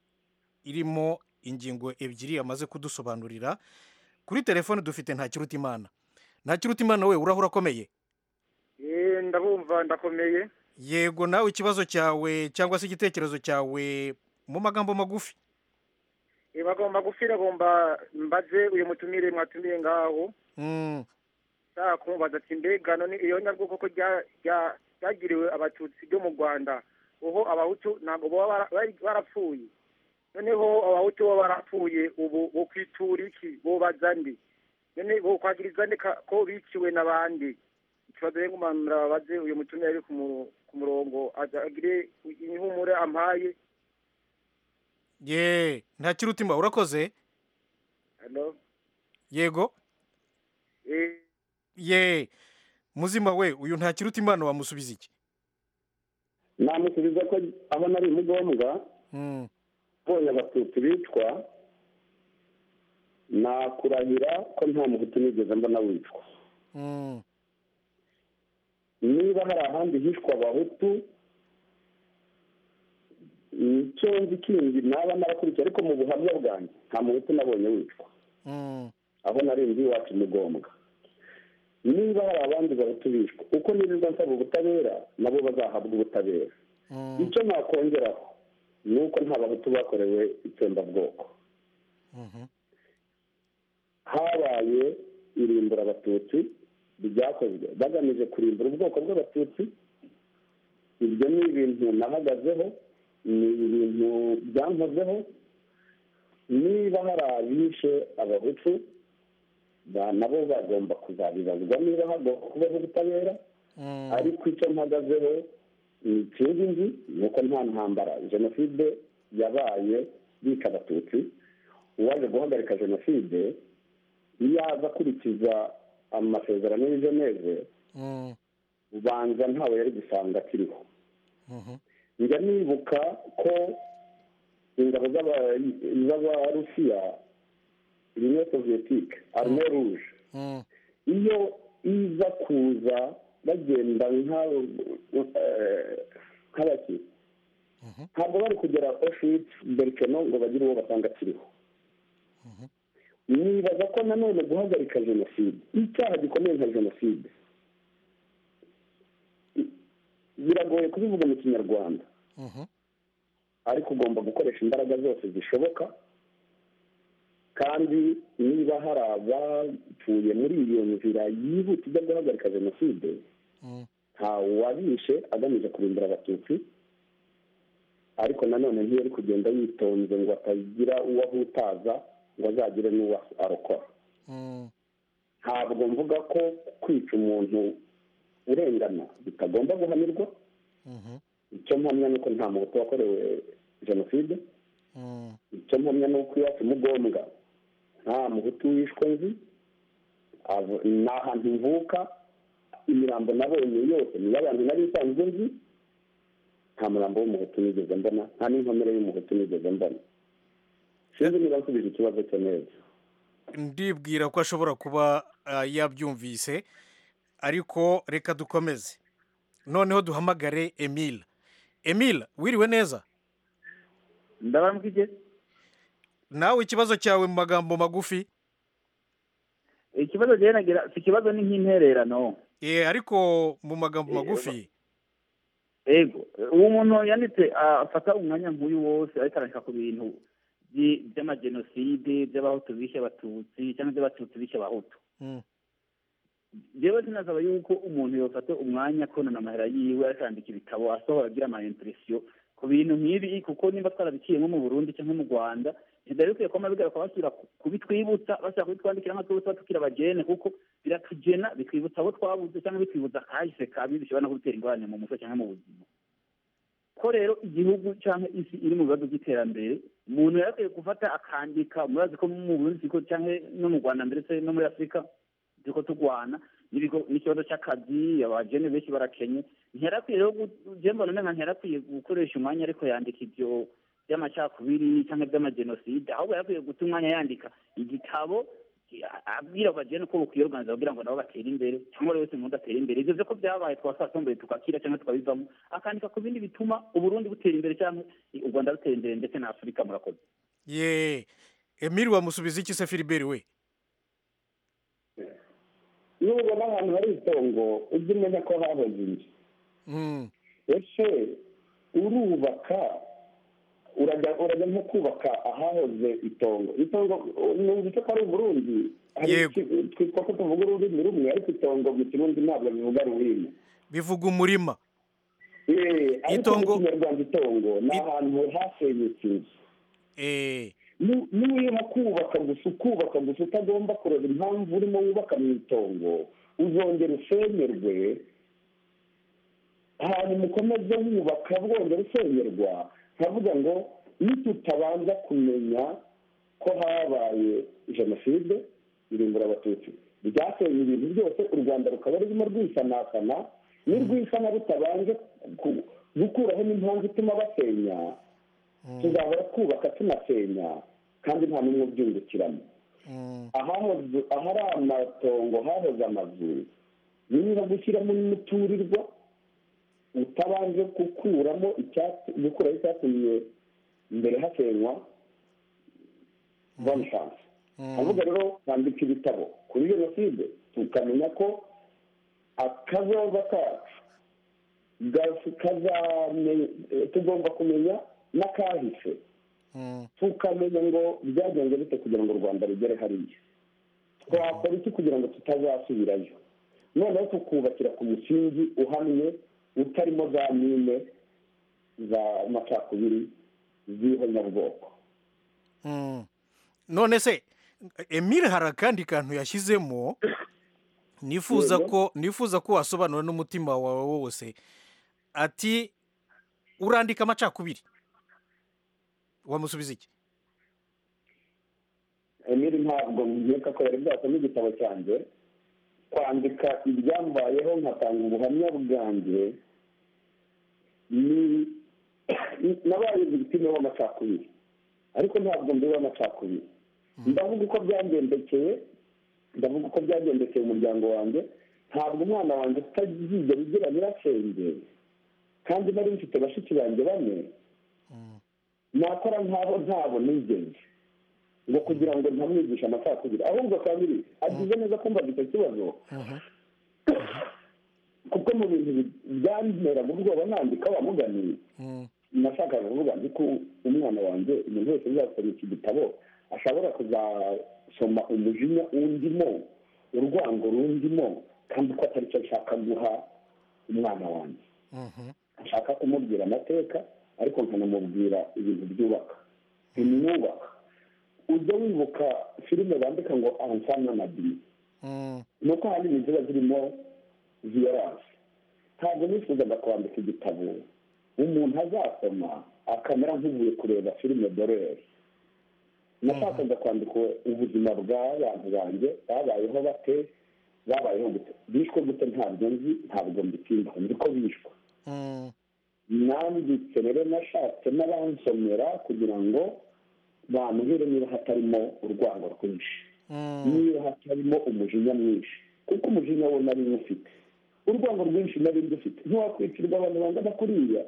irimo ingingo ebyiri yamaze kudusobanurira kuri telefone dufite ntakiruta imana ntakiruta imana we urahura akomeye Eh, ndabumva ndakomeye yego nawe ikibazo cyawe cyangwa se igitekerezo cyawe mu magambo magufi Eh, bagomba gufira bomba mbaze uyu mutumire mwatumiye ngaho Mm. nshaka kumubaza ati mbega none iyo nyabwo koko rya- rya- ryagiriwe abatutsi ryo mu rwanda uho abahutu ntabwo baba bara- bari- barapfuye noneho abahutu bo barapfuye ubu bo kwitura iki bo baza ndi none bo kwagiriza nde ka- ko biciwe n'abandi ikibazo rero ngumanura babaze uyu mutumire ari ku mu- ku murongo agire inhumure ampaye ye ntakiruta imana urakoze Hello? yego Eh, ye muzima we uyu ntakiruta imana wamusubiza iki namusubiza ko abona ari umugombwa Mm. mbonye abatutsi bicwa nakurahira ko nta muhutu nigeze mbona wicwa Mm. niba hari ahandi hishwa abahutu icyo nzi kindi naba narakurikiye ariko mu buhamya bwanjye nta muhutu nabonye wicwa Mm. aho narinzi iwacu umugombwa niba hari abandi bahutu bishwa uko nirirwa nsaba ubutabera nabo bazahabwa ubutabera Mm. icyo nakongeraho ni uko nta bahutu bakorewe itsembabwoko Mhm. habaye irimbura abatutsi ryakozwe bagamije kurimbura ubwoko bw'abatutsi ibyo ni ibintu nahagazeho ni ibintu byankozeho niba hari abishe abahutu ba- nabo bagomba kuzabibazwa niba hagomba kubaho ubutabera Mm. ariko icyo mpagazeho ni ikindi nzi ni uko nta ntambara jenoside yabaye bica abatutsi uwaje guhagarika jenoside iyo aza akurikiza amasezerano y'i geneve Mm. ubanza ntawe yari gusanga akiriho Mhm. njya nibuka ko ingabo z'aba- z'abarusiya uniyo soviyetike arme ruje Mm. iyo iza kuza bagenda nka eh, nk'abaki ntabwo bari kugera oshwitz berikeno ngo bagire uwo basanga akiriho nibaza ko nanone guhagarika jenoside icyaha gikomeye nka jenoside i- biragoye kubivuga mu kinyarwanda Mhm. ariko ugomba gukoresha imbaraga zose zishoboka kandi niba hari abapfuye muri iyo nzira yihuta ijya guhagarika jenoside Mm. nta wabishe agamije kurimbura abatutsi ariko nanone ntiyari kugenda yitonze ngo atagira uwo ahutaza ngo azagire n'uwo arokora Mm. ntabwo mvuga ko kwica umuntu urengana bitagomba guhanirwa icyo mpamya ni uko nta muntu wakorewe jenoside icyo mpamya ni uko iwacu mugombwa nta muhutu wishwe nzi abo- ni ahantu mvuka imirambo nabonye yose ni iy'abantu nari nsanzwe nzi nta murambo w'umuhutu nigeze mbona nta n'inkomere y'umuhutu nigeze mbona sinzi niba nsubije ikibazo cyo neza ndibwira ko ashobora kuba ah, yabyumvise ariko reka dukomeze noneho duhamagare emile emile wiriwe neza ndabambwige nawe ikibazo cyawe mu magambo magufi ikibazo njyewe nagira si ikibazo ni nk'intererano Eh, ariko mu magambo magufi ego uwo muntu yanditse ah, afata umwanya nk'uyu wose ariko arandika ku bintu by- by'amajenoside by'abahutu bishe abatutsi cyangwa iby'abatutsi bishe abahutu Mm, njyewe sinasaba yuko umuntu yofata umwanya konona amahera yiwe akandika ibitabo asohora agira ama impresiyo ku bintu nk'ibi kuko nimba twarabikiye nko mu Burundi cyangwa mu Rwanda ntibyari bikwiye kuba bigaruka bashyira ku- kubitwibutsa bashaka kubitwandikira nka twebwe tuba tukiri abagene kuko biratugena bitwibutsa abo twabuze cyangwa bitwibutsa akahise kabi bishobora no kudutera ingorane mu muco cyangwa mu buzima ko rero igihugu cyangwa isi iri mu bibazo by'iterambere umuntu yarakwiye gufata akandika murazi ko mu Burundi turiko cyangwa no mu Rwanda ndetse no muri Afurika turiko turwana n'ibigo- n'ikibazo cy'akazi abajene benshi barakenye ntiyarakwiye rero gu- je mbona nenga ntiyarakwiye gukoresha umwanya ariko yandika ibyo by'amacakubiri cyangwa by'amajenoside ahubwo yarakwiye guta umwanya yandika igitabo a- abwira abajene ko bukwiye organiza kugira ngo nabo batere imbere cyangwa buri wese umuntu atere imbere ivyo vyo ko byabaye twasatomboye tukakira cyangwa tukabivamo akandika ku bindi bituma uburundi butera imbere cyangwa u rwanda rutera imbere ndetse na afurika murakoze ye emile wamusubiza iki se filiberi we iyo ubona ahantu hari itongo ujye umenya ko hahoze inzu Mm, ese urubaka urajya urajya nko kubaka ahahoze itongo itongo numva icyo ko ari uburundi hari Yego. iki- twitwa ko tuvuga ururimi rumwe ariko itongo mu kirundi ntabwo bivuga rurimi bivuga umurima Eh, ariko Itongo- mu kinyarwanda itongo ni I- ahantu hasenyutse inzu Eh, Ni- niba urimo kubaka gusa ukubaka gusa utagomba kureba impamvu urimo wubaka mu itongo uzongera usenyerwe hanyuma ukomeze wubaka bwongera usenyerwa nkavuga ngo nitutabanza kumenya ko habaye jenoside irimbura abatutsi ryasenye ibintu byose u rwanda rukaba rurimo rwisanasana nirwisana rutabanje ku- gukuraho n'impamvu ituma basenya tuzahora twubaka tunasenya kandi nta n'umwe ubyungukiramo mm, ahahoze ahari amatongo hahoze amazu niba gushyiramo n'umuturirwa utabanje gukuramo icyatsi gukuraho icyatumye mbere hasenywa bone shanse avuga rero bandika ibitabo kuri jenoside tukamenya ko akazoza kacu gasi- kazame- eh, tugomba kumenya n'akahise mm, tukamenya ngo byagenze bite kugira ngo u rwanda rugere hariya twakora iki kugira ngo tutazasubirayo noneho tukubakira ku musingi uhamye utarimo za mine za macakubiri z'ihonyabwoko mm. none se emile hari akandi kantu yashyizemo nifuza Yego. ko nifuza ko wasobanura n'umutima wawe wose ati urandika amacakubiri wamusubiza iki emiri ntabwo nkeka ko yari bwasoma igitabo cyanjye kwandika ibyambayeho nkatanga ubuhamya bwanjye ni nabaye victime w'amacakubiri ariko ntabwo ndi uw'amacakubiri ndavuga uko byangendekeye ndavuga uko byagendekeye umuryango wanjye ntabwo umwana wanjye utazigera ugira nyirasenge kandi nari mfite bashiki banjye bane nakora nk'abo ntabo nigeze ngo kugira ngo ntamwigishe amacakubiri ahubwo kabiri agize neza kumva icyo kibazo kuko mu bintu bi- byanteraga ubwoba nandika wa mugani Mm, nashakaga kuvuga nti ko umwana wanjye umuntu wese uzasoma iki gitabo ashobora kuzasoma umujinya wundimo urwango rundimo kandi ko atari cyo nshaka guha umwana wanjye mhm, nshaka kumubwira amateka ariko nkanamubwira ibintu byubaka bimwubaka ujya wibuka filime bandika ngo ansana na bini ni uko ahanini ziba zirimo viyoranse ntabwo nifuzaga kwandika igitabo umuntu azasoma akamera nk'uvuye kureba filime dorere nashakaga kwandika ubuzima bw'abantu banjye babayeho bate babayeho gute bishwe gute ntabwo nzi ntabwo mbitindaho niko bishwe nanditse rero nashatse n'abansomera kugira ngo bambwire niba hatarimo urwango rwinshi niba hatarimo umujinya mwinshi kuko umujinya wo nari ufite urwango rwinshi nari dufite ntiwakwicirwa abantu bangana kuriya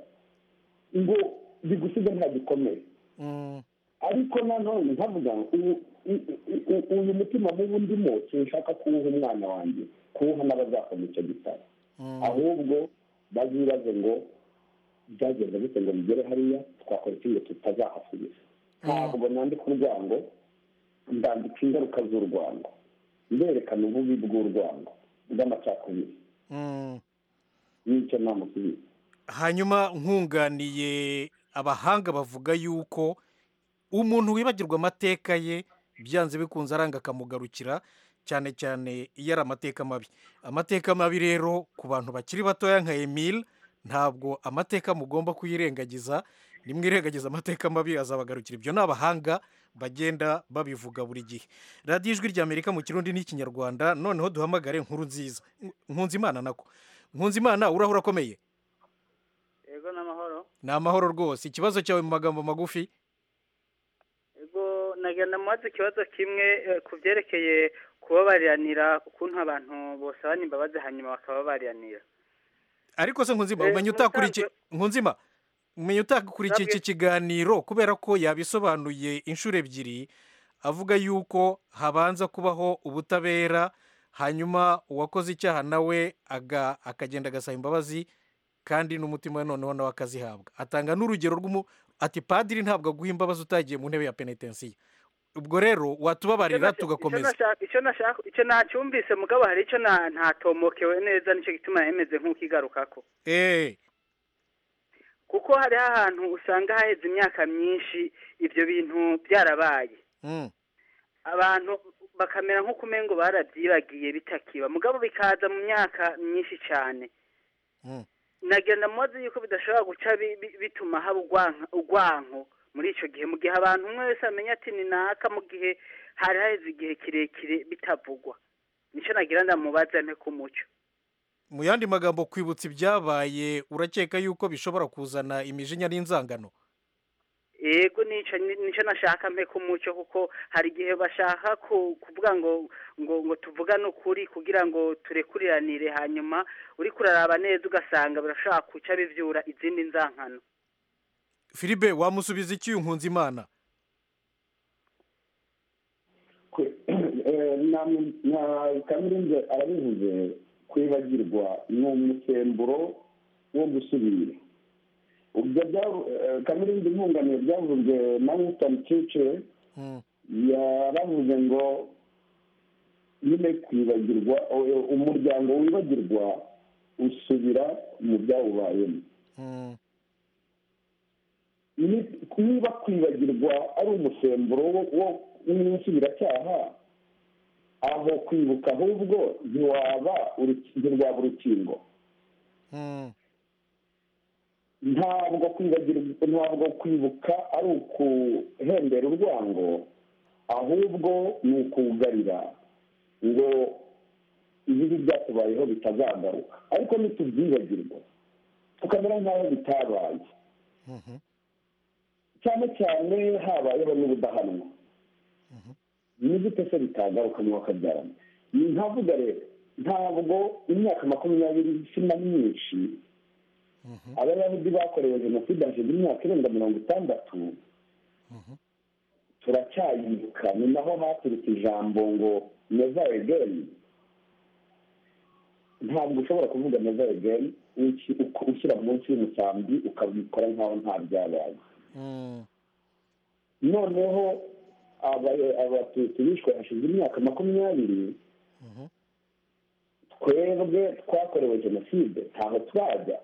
ngo bigusize nta gikomere ariko nanone nkavuga uyu mutima mubi ndimo sinshaka kuwuha umwana wanjye kuwuha n'abazakoma icyo gitabo ahubwo bazibaze ngo byagenze bite ngo bigere hariya twakora iki ngo tutazahasubiza ntabwo nandika urwango ndandika ingaruka z'urwango nderekana ububi bw'urwango bw'amacakubiri n'icyo namusubiza hanyuma nkunganiye abahanga bavuga yuko umuntu wibagirwa amateka ye byanze bikunze aranga akamugarukira cyane cyane iyo ari amateka mabi amateka mabi rero ku bantu bakiri batoya nka emile ntabwo amateka mugomba kuyirengagiza nimwe irengagiza amateka mabi azabagarukira ibyo ni abahanga bagenda babivuga buri gihe radiyo ijwi ry'amerika mu kirundi n'ikinyarwanda noneho duhamagare inkuru nziza nkunzimana nako nkunzimana urahura akomeye yego ni amahoro ni amahoro rwose ikibazo cyawe mu magambo magufi yego nagenda mubaza ikibazo kimwe eh, ku byerekeye kubabariranira ukuntu abantu bosabana imbabazi hanyuma bakababariranira ariko se nkunzima Eh, umenya utakuri iki musanzwe- nkunzima umenya utakurikiye iki kiganiro kubera ko yabisobanuye inshuro ebyiri avuga yuko habanza kubaho ubutabera hanyuma uwakoze icyaha nawe aga- akagenda agasaba imbabazi kandi n'umutima we noneho nawe akazihabwa atanga n'urugero rw'umu ati padiri ntabwo aguha imbabazi utagiye mu ntebe ya penetensiya ubwo rero watubabarira Icyo tugakomeza nashaka- icyo nashaka icyo nacyumvise mugabo hari icyo na- ntatomokewe neza nicyo gituma yemeze nk'ukigarukako eee kuko hariho ahantu usanga haheze imyaka myinshi ibyo bintu byarabaye abantu bakamera nk'ukumengo barabyibagiye bitakiba mugabo bikaza mu myaka myinshi cyane nagenda mubaze yuko bidashobora guca bi- bi- bituma haba urwanka- urwanko muri icyo gihe mu gihe abantu umwe wese amenya ati ni naka mu gihe hari haheze igihe kirekire bitavugwa nicyo nagira ndamubaza nte ku mucyo mu yandi magambo kwibutsa ibyabaye urakeka yuko bishobora kuzana imijinya n'inzangano yego nicyo nicyo nashaka mpe ku mucyo kuko hari igihe bashaka ku- kuvuga ngo ngo ngo tuvugane ukuri kugira ngo turekuriranire hanyuma uri kuraraba neza ugasanga birashobora guca bivyura izindi nzankano filibe wamusubiza iki nkunze imana kamirinze arabivuze kwibagirwa ni umusemburo wo gusubira ubwo kamirinze nkunganire byavuzwe na winsitoni churchill yaravuze ngo nyine kwibagirwa o- umuryango wibagirwa usubira mu byawubayemo ni- niba kwibagirwa ari umusemburo wo- wo- w'insubiracyaha aho kwibuka ahubwo ntiwaba uru- ntirwaba urukingo ntabwo kwibagirwa ntabwo kwibuka ari ukuhembera urwango ahubwo ni ukugarira ngo ibibi byatubayeho bitazagaruka ariko nitubyibagirwa tukamera nk'aho bitabaye cyane cyane habayeho n'ubudahanwa ni gute se bitagaruka mu bakabyarana ni nkavuga rero ntabwo imyaka makumyabiri si na myinshi abayahudi bakorewe jenoside hashize imyaka irenga mirongo itandatu turacyayibuka ni naho haturutse ijambo ngo neza egeni ntabwo ushobora kuvuga neza egeni ushyira munsi y'umusambi ukabikora nk'aho nta byabaye noneho aba- abatutsi bishwe hashize imyaka makumyabiri twebwe twakorewe jenoside ntaho turajya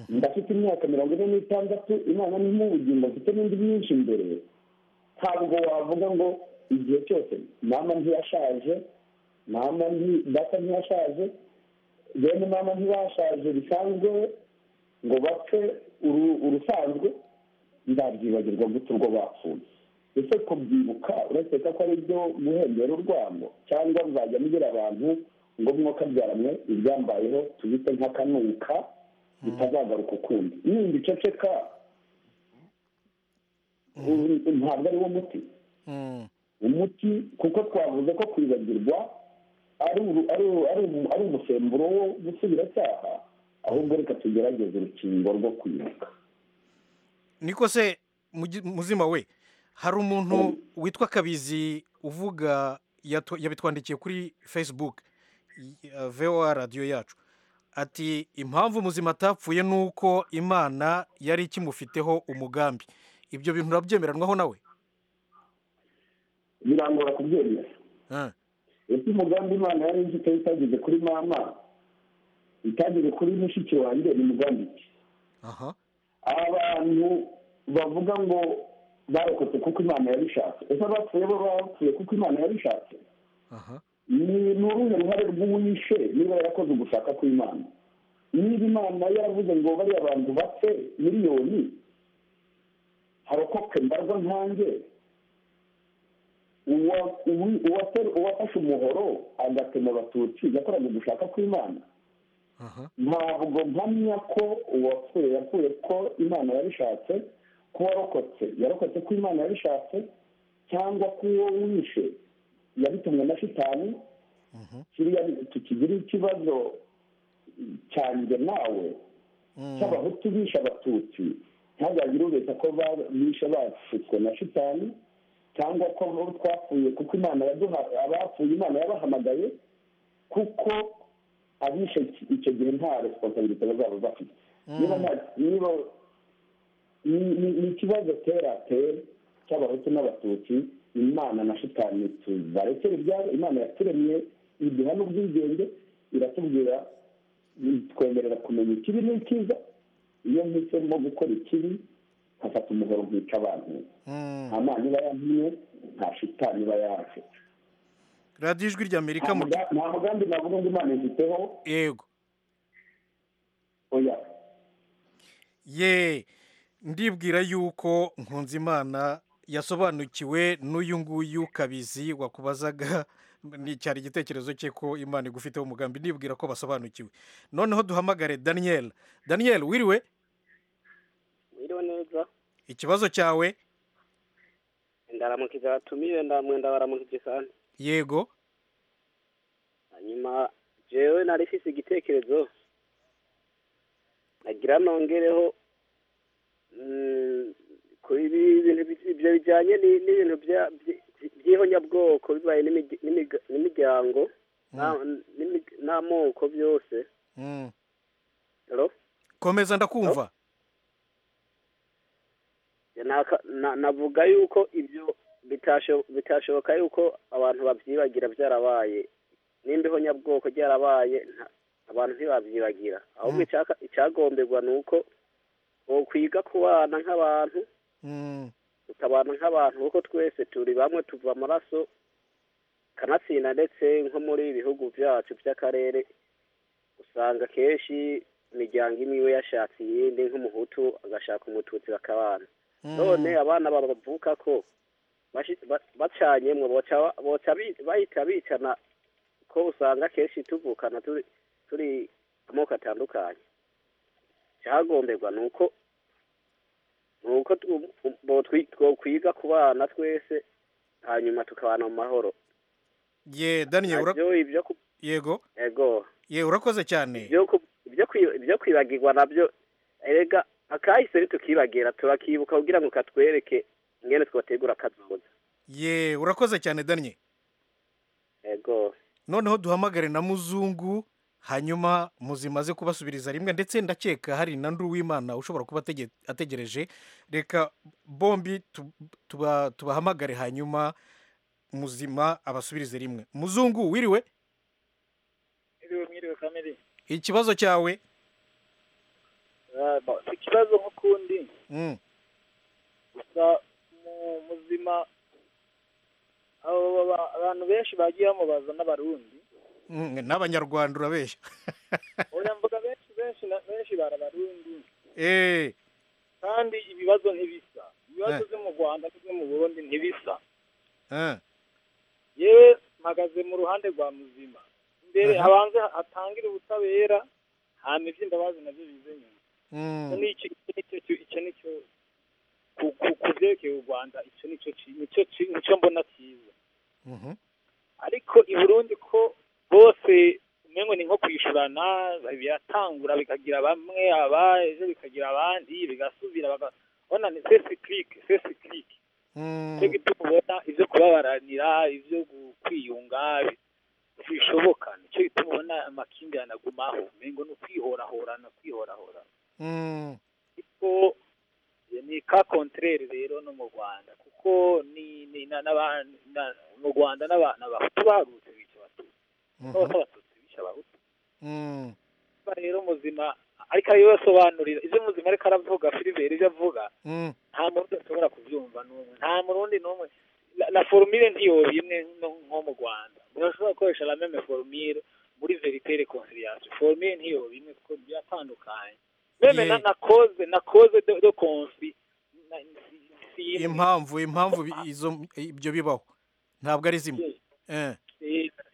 ndafite imyaka mirongo ine n'itandatu imana ni nk'ubugingo mfite n'indi myinshi imbere ntabwo wavuga ngo igihe cyose mama ntiyashaje mama data ntiyashaje bene mama ntibashaje bisanzwe ngo bapfe uru- urusanzwe ndabyibagirwa guta urwo bapfuye ese kubyibuka urakeka ko ari byo muhembera urwango cyangwa muzajya mugira abantu ngo mwokabyaranywe ibyambayeho tubite nk'akanuka bitazagaruka ukundi nindi ceceka ubu ntabwo ari wo muti umuti kuko twavuze ko kwibagirwa ari uru- ari uru- ari umu- ari umusemburo wo gusubiracyaha ahubwo reka tugerageze urukingo rwo kwibuka niko se mugi- muzima we hari umuntu witwa kabizi uvuga yatw- yabitwandikiye kuri facebook y- uh, voa radiyo yacu ati impamvu muzima atapfuye ni uko imana yari ikimufiteho umugambi ibyo bintu urabyemeranwaho nawe birangora kubyemera Ah. ese umugambi imana yari nzi itari itageze kuri mama itageze kuri mushiki wanjye ni mugambi ki aha abantu bavuga ngo barokotse kuko imana yabishatse ese abapfuye bo bapfuye kuko imana yabishatse aha ni ni uruhe ruhare rw'uwishe niba yarakoze ugushaka kw'imana niba imana yaravuze ngo bariya bantu bapfe miliyoni harokoke mbarwa nkange uwa- uwi- uwate- uwafashe umuhoro agatema abatutsi yakoraga ugushaka kw'imana aha ntabwo mpamya ko uwapfuye yapfuye ko imana yabishatse ko warokotse yarokotse ko imana yabishatse cyangwa ko uwo wishe yabitumwe na shitani kiriya tukigira ikibazo cyanjye nawe cy'abahutu bishe abatutsi ntihazagire ubeshya ko ba- bishe bashutswe na shitani cyangwa ko bo twapfuye kuko imana yaduha abapfuye imana yabahamagaye kuko abishe iki- icyo gihe nta resiponsabilite bazaba bafite niba nta- niba ni- ni ni ikibazo tera tera cy'abahutu n'abatutsi imana na shitani tubarekere ibyabo imana yaturemye iduha n'ubwigenge iratubwira twemerera kumenya ikibi n'ikiza iyo mpisemo gukora ikibi nkafata umuhoro nkica abantu nta mana iba yampimye nta shitani iba yaje radiyo ijwi ry'amerika nta mu muga- nta mugambi navuga ngo imana ifiteho yego oya ye ndibwira yuko nkunzimana yasobanukiwe n'uyu nguyu kabizi wakubazaga ni cyari igitekerezo cye ko imana igufiteho umugambi ndibwira ko basobanukiwe noneho duhamagare daniyeli daniyeli wiriwe wiriwe neza ikibazo cyawe ndaramukiza abatumiwe ndamwenda baramukije kandi yego hanyuma jewe nari mfise igitekerezo nagira nongereho mm, kuri ibi bintu bi- ibyo bijyanye ni- n'ibintu bya- byi- by'ihonyabwoko bibaye n'imigi- n'imiga- n'imiryango na- n'imi- n'amoko byose Mm. Hello? komeza ndakumva Naka- na- navuga yuko ibyo bitasho- bitashoboka yuko abantu babyibagira byarabaye n'imbeho nyabwoko byarabaye nta- abantu ntibabyibagira ahubwo icyaka- icyagombegwa ni uko wokwiga kubana nk'abantu Mm. tukabana nk'abantu kuko twese turi bamwe tuva amaraso kanatsinda ndetse nko muri ibi bihugu byacu by'akarere usanga kenshi imiryango imwe iwe yashatse iyindi nk'umuhutu agashaka umututsi bakabana none abana bavuka ko bashi- ba- bacanyemwo boca boca bi- bahita bicana ko usanga kenshi tuvukana turi turi amoko atandukanye cyagombegwa ni uko ni uko tu- bo twi- twokwiga kubana twese hanyuma tukabana mu mahoro ye daniyeli ura- Nabyo ibyo ku- yego ego ye urakoze cyane ibyo ku- ibyo kwi- ibyo kwibagirwa nabyo erega akahise ntitukibagira turakibuka kugira ngo katwereke mwene twategura akazoza ye urakoze cyane daniyeli ego noneho duhamagare na muzungu hanyuma muzimaze kubasubiriza rimwe ndetse ndakeka hari na ndu w'imana ushobora kuba atege- ategereje reka bombi tu- tuba- tubahamagare hanyuma muzima abasubirize rimwe muzungu wiriwe mwiriwe mwiriwe kamere ikibazo cyawe Ah, ba- ikibazo nk'ukundi Mm, gusa mu muzima abo ba- abantu benshi bagiye bamubaza n'abarundi n'abanyarwanda urabeshya oya mvuga benshi benshi na benshi barabarundi eh kandi ibibazo ntibisa ibibazo Eh. byo mu rwanda n'ibyo mu burundi ntibisa eh yewe mpagaze mu ruhande rwa muzima mbere Aha. abanze atangire ubutabera hama iby'imbabazi nabyo bize nyuma mm. Icyo ni iki- icyo ni cyo cyo- icyo ni cyo ku- ku- ku byerekeye u rwanda icyo ni cyo ki- nicyo ki- nicyo mbona cyiza Mhm. ariko i burundi ko bose umengo ni nko kwishyurana biratangura bikagira bamwe aba ejo bikagira abandi bigasubira baga- urabona ni sesi kirike sesi kirike Mm. nicyo gituma ubona ibyo kubabaranira ibyo gu- kwiyunga bi- bishoboka nicyo gituma ubona amakimbirane agumaho umengo ni ukwihorahorana kwihorahorana Mm. kuko ni ka kontrere rero no mu Rwanda kuko ni ni na- n'aba- na- mu Rwanda n'abantu abahutu baharutse bica abatutsi bose Mhm. abatutsi bica abahutu Mm. Ba rero muzima ariko ariyo basobanurira ibyo muzima ariko aravuga filiberi ibyo avuga Mm. nta muntu ashobora kubyumva n'umwe nta murundi n'umwe La- la formule ntiyoba imwe no- nko mu Rwanda urashobora gukoresha la meme formule muri verite reconciliation formule ntiyoba imwe kuko biratandukanye meme na Ye. na cause na cause de, de conflit na- si- si imwe. impamvu impamvu bi- izo ibyo bibaho ntabwo ari zimwe eh Eh,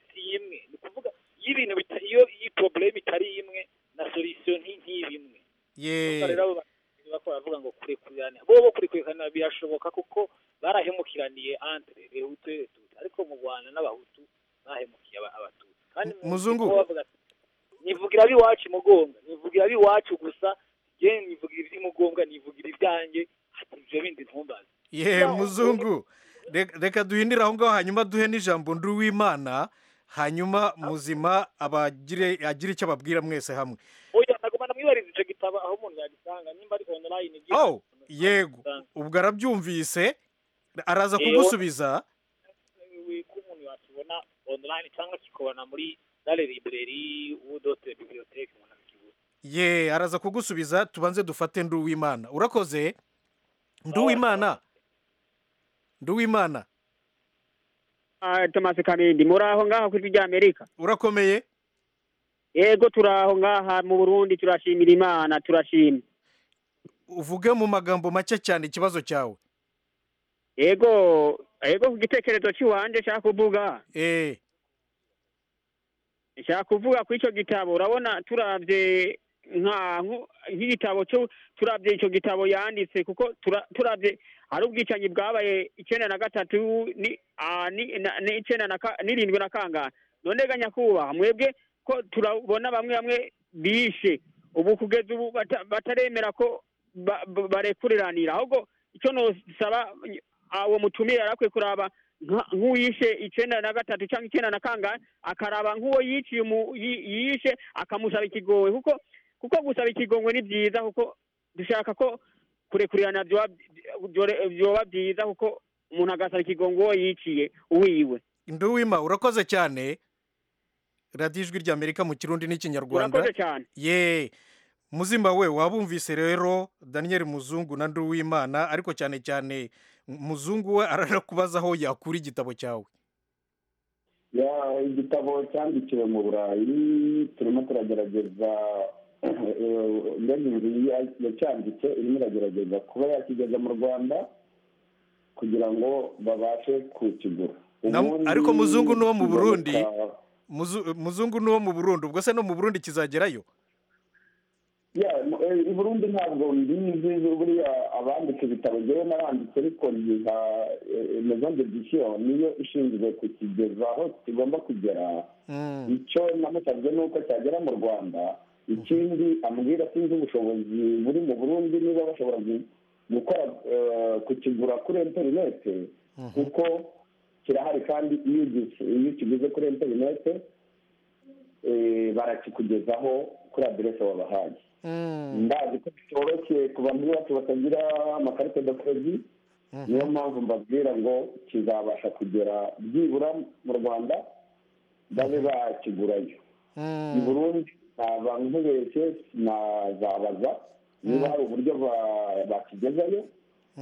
si imwe ni ukuvuga iyo ibintu bita- iyo iyi probleme itari imwe na solution nti ntiba imwe Gusa ye rero abo bakinyi bako baravuga ngo kurekurana bo bo kurekurana birashoboka kuko barahemukiraniye entre rehutu rehutu ariko mu Rwanda n'abahutu bahemukiye aba- abatutsi kandi mu- Muzungu. niko bavuga ati, nivugira abiwacu mugonga nivugira abiwacu gusa je nivugira iby'umugonga nivugira ibyanjye ati ibyo bindi ntumbaze ye muzungu Re- reka duhindire aho ngaho hanyuma duhe n'ijambo ndi uw'imana hanyuma muzima abagire agire icyo ababwira mwese hamwe oya nagomba namwibariza ico gitabo aho umuntu yagisanga nimba ari online igira oh yego ubwo arabyumvise araza Yego. kugusubiza ko umuntu yakibona online cyangwa kikabona muri dale libreri udote biblioteke umuntu akibona ye araza kugusubiza tubanze dufate ndi uw'imana urakoze ndi uw'imana ndi uw'imana tomasi kamindi muri aho ngaho ku ijwi ry'amerika urakomeye yego turi aho ngaha mu burundi turashimira imana turashima uvuge mu magambo make cyane ikibazo cyawe yego yego ku gitekerezo cy'iwanje nshaka kuvuga eh nshaka kuvuga ku icyo gitabo urabona turabye nka- nko- nk'igitabo cyo turabye icyo gitabo yanditse kuko tura- turabye hari ubwicanyi bwabaye icyenda na gatatu ni ah, ni- na- ni icyenda na ka- n'irindwi na kangahe none ga nyakubahwa mwebwe ko turabona bamwe bamwe bishe ubu kugeza ubu bata- bataremera ko ba- ba- barekuriranira ahubwo icyo nosaba ah, uwo mutumire yarakwiye kuraba nka- nk'uwishe icyenda na gatatu cyangwa icyenda na kangahe akaraba nk'uwo yiciye umu- yi- yishe akamusaba ikigongwe kuko kuko gusaba ikigongwe ni byiza kuko dushaka ko kurekurirana byoba byore- byoba byiza kuko umuntu agasaba ikigongwe uwo yiciye uwiwe ndi uw'ima urakoze cyane radiyo ijwi ry'amerika mu kirundi n'ikinyarwanda urakoze cyane ye muzima we wabumvise rero daniel muzungu na nduwimana ariko cyane cyane muzungu we aranakubaza aho yakura igitabo cyawe ya igitabo cyandikiwe mu burayi turimo turagerageza ndege yacyanditse irimo iragerageza kuba yakigeza mu rwanda kugira ngo babashe kukigura Na- Ubundi ariko muzungu ni uwo mu Burundi? kigaruka- Muzu- muzungu ni uwo mu burundi ubwo se no mu burundi kizagerayo ya mu- eh, i burundi ntabwo mbizi buriya abandika ibitabo njyewe naranditse ariko nyiha maison d'édition niyo ishinzwe kukigeza aho kigomba kugera Mm. icyo namusabye ni uko cyagera mu rwanda ikindi ambwira sinzi ubushobozi buri mu burundi niba bashobora gu- gukora eh, kukigura kuri interinete kuko kirahari kandi iyo ugi- iyo ukiguze kuri interinete eh, barakikugezaho kuri aderese wabahaye Mm. ndazi ko bitoroshye ku bantu bose batagira amakarita de kredi niyo mpamvu mbabwira ngo kizabasha kugera byibura mu rwanda babe bakigurayo i Mm. burundi naba nkubeshye nazabaza niba hari uburyo ba- bakigezayo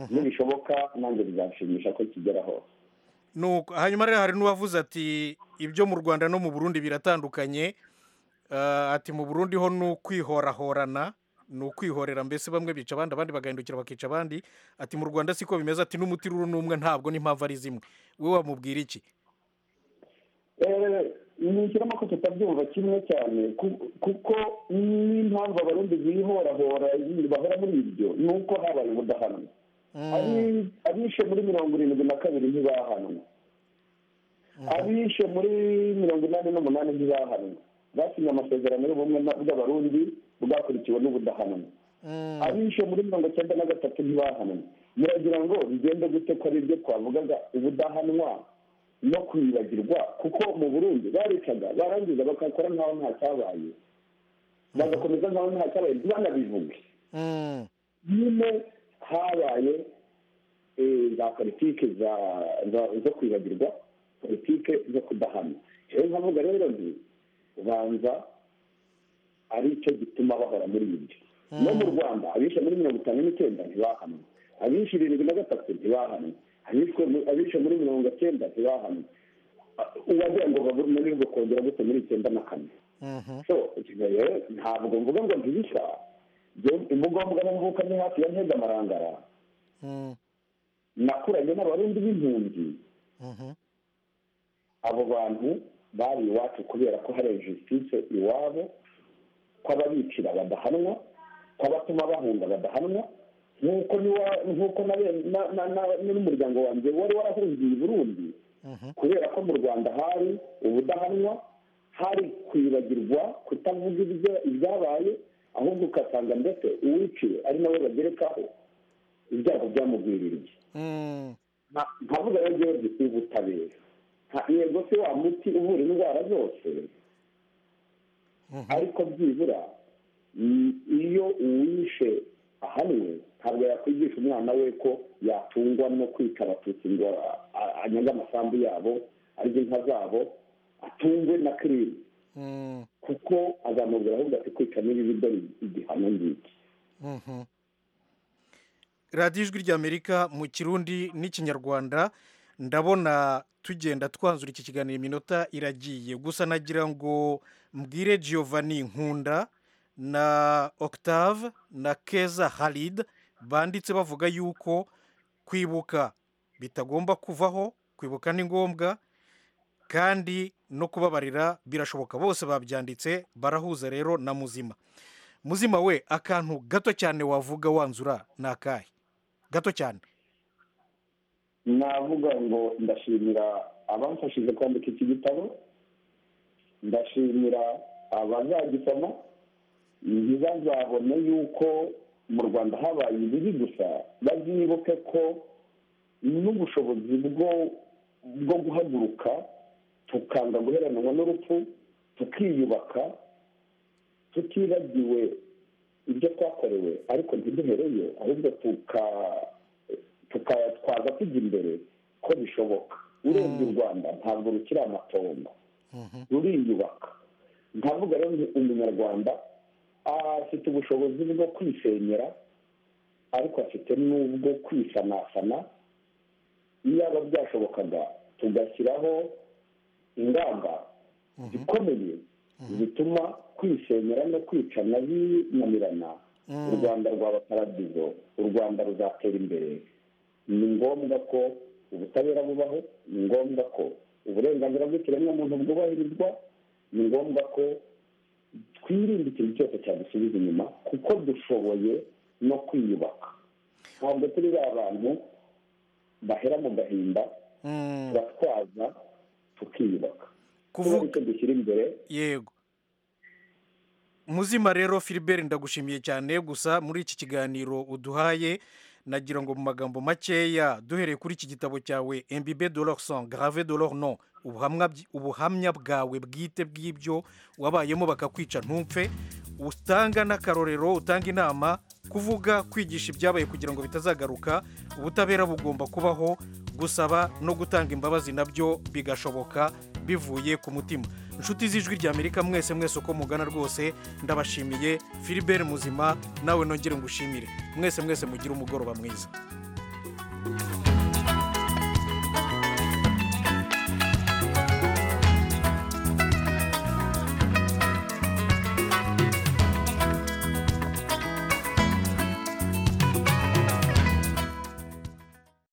nibishoboka nanjye bizashimisha ko kigera hose nuko hanyuma rero hari n'uwavuze ati ibyo mu rwanda no mu burundi biratandukanye Eh, ati mu burundi ho ni ukwihorahorana ni ukwihorera mbese bamwe bica abandi abandi bagahindukira bakica abandi ati mu rwanda siko bimeze ati n'umutiruru n'umwe ntabwo n'impamvu ari zimwe wowe wamubwira iki nishyiramo ko tutabyumva kimwe cyane ku- kuko n'impamvu abarundi bihorahora bahora muri ibyo ni uko habaye ubudahanwa Abi- abishe muri mirongo irindwi na kabiri ntibahanwa abishe muri mirongo inani n'umunani ntibahanwa basinye amasezerano y'ubumwe na- bw'abarundi bwakurikiwe n'ubudahanwa abishe muri mirongo cyenda na gatatu ntibahanwa muragira ngo bigende gute ko ari byo twavugaga ubudahanwa no kwibagirwa kuko mu burundi baricaga barangiza bagakora nk'aho nta cyabaye bagakomeza nk'aho nta cyabaye ntibanabivuge nyine habaye eh, za politike za- za- zo kwibagirwa politike zo kudahana rero nkavuga rero nti ubanza ari cyo gituma bahora muri ibyo no mu rwanda abishe muri mirongo itanu n'icyenda ntibahanwe abishe irindwi na gatatu ntibahanwe abishwe mu- abishe muri mirongo icyenda ntibahanwe A- uwagira ngo bavurwe ngo kongera gute muri icyenda na kane so icyo rero ntabwo mvuga ngo ntibisa imbuganbuga n'imvuka ni hafi ya ntega amarangara nakuranye n'abarundi b'impunzi abo bantu bari iwacu kubera ko hari justice iwabo kw'ababicira badahanwa kw'abatuma bahunga badahanwa nk'uko niwa- nk'uko na be- na- na- na- n'umuryango wanjye wari warahungiye i burundi kubera ko mu rwanda hari ubudahanwa hari kwibagirwa kutavuga ibyo- ibyabaye ahubwo ugasanga ndetse uwiciwe ari nawe bagerekaho ibyago byamugwiririye Nka- nkavuga rero rero ubutabera Nka- yego se wa muti uvura indwara zose ariko byibura mm, iyo uwishe ahanwe ntabwo yakwigisha umwana we ko yatungwa no kwica abatutsi ngo a- a- anyange amasambu yabo arye inka zabo atungwe na kirimi kuko azamubwira ahubwo ati kwica n'ibibi dore igihano ngiki Mhm. radiyo ijwi ry'amerika mu kirundi n'ikinyarwanda ndabona tugenda twanzura iki kiganiro iminota iragiye gusa nagira ngo mbwire giovanni nkunda na octave na keza halid banditse bavuga yuko kwibuka bitagomba kuvaho kwibuka ni ngombwa kandi no kubabarira birashoboka bose babyanditse barahuza rero na muzima muzima we akantu gato cyane wavuga wanzura ni akahe gato cyane navuga ngo ndashimira abamfashije kwandika iki gitabo ndashimira abazagisoma ntibazabone yuko mu rwanda habaye ibibi gusa bazibuke ko n'ubushobozi bwo bwo guhaguruka tukanga guheranwa n'urupfu tukiyubaka tutibagiwe ibyo twakorewe ariko ntiduhereyo ahubwo tuka tukayatwaza tujya imbere ko bishoboka urebye u rwanda ntabwo rukiri amatongo ruriyubaka nkavuga rero nti umunyarwanda afite ubushobozi bwo kwisenyera ariko afite n'ubwo kwisanasana iyaba byashobokaga tugashyiraho ingamba zikomeye zituma kwisenyera no kwicana binanirana u rwanda rwaba paradizo u rwanda ruzatera imbere ni ngombwa ko ubutabera bubaho ni ngombwa ko uburenganzira bw'ikiremwamuntu bwubahirizwa ni ngombwa ko twirinde ikintu cyose cyadusubiza inyuma kuko dushoboye no kwiyubaka ntabwo turi ba bantu bahera mu gahinda turatwaza tukiyubaka kuvuga icyo dushyira imbere yego muzima rero Philbert ndagushimiye cyane gusa muri iki kiganiro uduhaye nagira ngo mu magambo makeya duhereye kuri iki gitabo cyawe embibe de leur sang grave de leur nom ubuhamwa byi- ubuhamya bwawe bwite bw'ibyo wabayemo bakakwica ntumpfe utanga n'akarorero utanga inama kuvuga kwigisha ibyabaye kugira ngo bitazagaruka ubutabera bugomba kubaho gusaba no gutanga imbabazi nabyo bigashoboka bivuye ku mutima inshuti z'ijwi ry'amerika mwese mwese uko mugana rwose ndabashimiye filibert muzima nawe nongere ngushimire mwese mwese mugire umugoroba mwiza